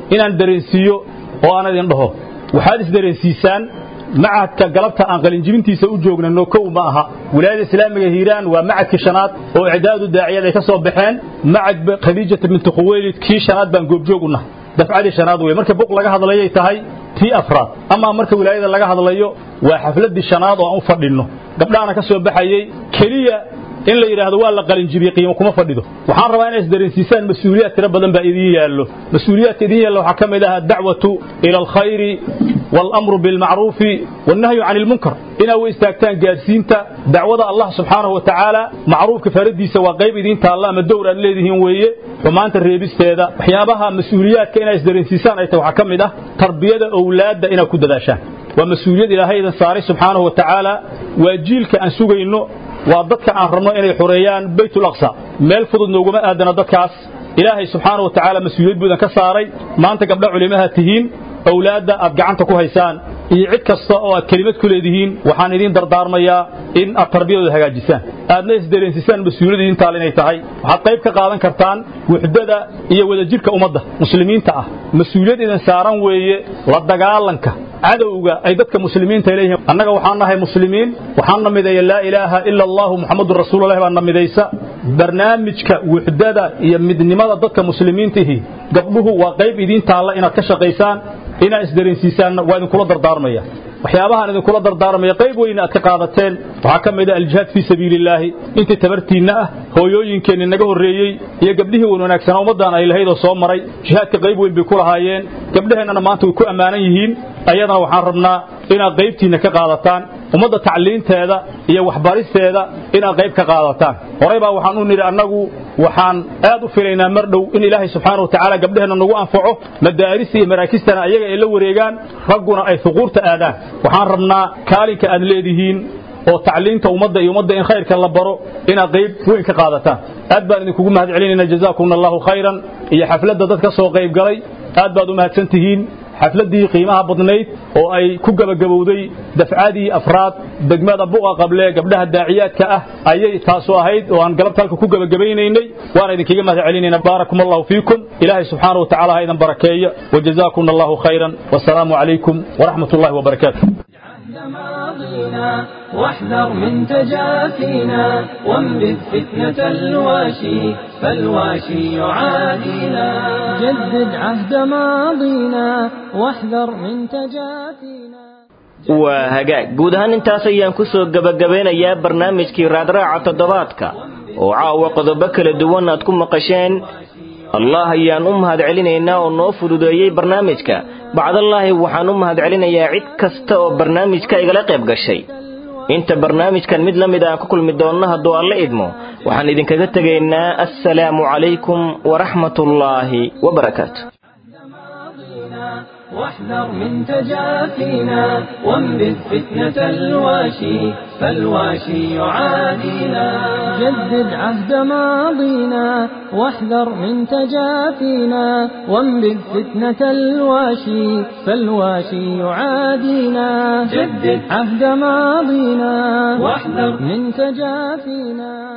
inaan dareensiiyo oo aan idin dhaho waxaad isdareensiisaan macadka galabta aan qalinjibintiisa u joognano kow ma aha wilaayada islaamiga hiiraan waa macadkii shanaad oo icdaadu daaciyad ay ka soo baxeen macad khadiijata binti khuweylid kii shanaad baan goobjoog u nahay dafcadii shanaad wey marka buq laga hadlayay tahay tii afraad ama marka wilaayada laga hadlayo waa xafladii shanaad oo aan u fadhinno gabdhahana ka soo baxayey keliya in la yidhaahdo waa la qalinjibiyey qiimo kuma fadhido waxaan rabaa inay isdareensiisaan mas-uuliyaad tiro badan baa idiin yaallo mas-uuliyaadka idiin yaalla waxaa ka mid ah addacwatu ila alkhayri والأمر بالمعروف والنهي عن المنكر إنا وإستاكتان قاسينتا دعوة الله سبحانه وتعالى معروف كفردي سوى قيب دين الله ما الدورة الذي ويه وما أنت الريبست هذا وحيابها مسؤوليات كإنا إسدرين سيسان أي توحكم ده تربية أولاد إنا كد داشان ومسؤوليات إلى هيدا صاري سبحانه وتعالى وجيلك أن سوغي إنه وضدك أن رمنا إني حريان بيت الأقصى ميل فضل نوغما آدنا ضدكاس إلهي سبحانه وتعالى مسؤوليات بودن كساري ما أنت قبل علمها تهين awlaadda aad gacanta ku haysaan iyo cid kasta oo aad kelimad ku leedihiin waxaan idiin dardaarmayaa in aad tarbiyadooda hagaajisaan aadna isdareensisaan mas-uuliyadda idintaal inay tahay waxaad qayb ka qaadan kartaan wuxdada iyo wadajirka ummadda muslimiinta ah mas-uuliyad idin saaran weeye la dagaalanka cadowga ay dadka muslimiinta leeyihiin annaga waxaan nahay muslimiin waxaan na mideeya laa ilaaha ila allahu muxamadun rasuulullahi baa na midaysa barnaamijka wuxdada iyo midnimada dadka muslimiintihi gabdhuhu waa qayb idiin taalla inaad ka shaqaysaan inaad isdareensiisaanna waa idinkula dardaarmaya waxyaabahaan idinkula dardaarmaya qayb weyna aad ka qaadateen waxaa ka mid ah aljihaad fii sabiilillaahi intii tabartiinna ah hooyooyinkeenni naga horreeyey iyo gabdhihii wan wanaagsanaa ummaddan ay lahayd oo soo maray jihaadka qayb weyn bay ku lahaayeen gabdhaheennana maanta way ku ammaanan yihiin ayadana waxaan rabnaa inaad qaybtiinna ka qaadataan ummadda tacliinteeda iyo waxbaristeeda inaad qayb ka qaadataan horey baa waxaan u nidhi annagu waxaan aad u filaynaa mar dhow in ilaahay subxaana watacaala gabdhaheenna nagu anfaco madaarista iyo maraakistana ayaga ay la wareegaan ragguna ay huquurta aadaan waxaan rabnaa kaalinka aad leedihiin oo tacliinta ummadda iyo ummadda in khayrka la baro inaad qayb weyn ka qaadataan aad baan idinkugu mahad celinayna jazaakum allahu khayran iyo xafladda dad ka soo qayb galay aad baad u mahadsan tihiin xafladdii qiimaha badnayd oo ay ku gabagabowday dafcadii afraad degmada buqa qable gabdhaha daaciyaadka ah ayay taasu ahayd oo aan galabta halka ku gabagabaynaynay waana idinkaga mahad celinayna baarakum allahu fiikum ilaahay subxaana watacaala ha idan barakeeyo wajazaakum allahu khayran wasalaamu calaykum waraxmat ullahi wabarakaatu واحذر من تجافينا وانبذ فتنة الواشي فالواشي يعادينا جدد عهد ماضينا واحذر من تجافينا waa hagaag guud ahaan intaas ayaan ku soo gebagabeynayaa barnaamijkii raadraaca toddobaadka oo caawa qodobo kala duwan aad ku maqasheen allah ayaan u mahad celinaynaa oo noo fududeeyey barnaamijka bacdallaahi waxaan u mahad celinayaa cid kasta oo barnaamijka igala qayb gashay inta barnaamijkan mid la mid aan ku kulmi doonno hadduu alla idmo waxaan idinkaga tegaynaa assalaamu calaykum waraxmatullaahi wabarakaatu واحذر من تجافينا وانبذ فتنة الواشي فالواشي يعادينا جدد عهد ماضينا واحذر من تجافينا وانبذ فتنة الواشي فالواشي يعادينا جدد عهد ماضينا واحذر من تجافينا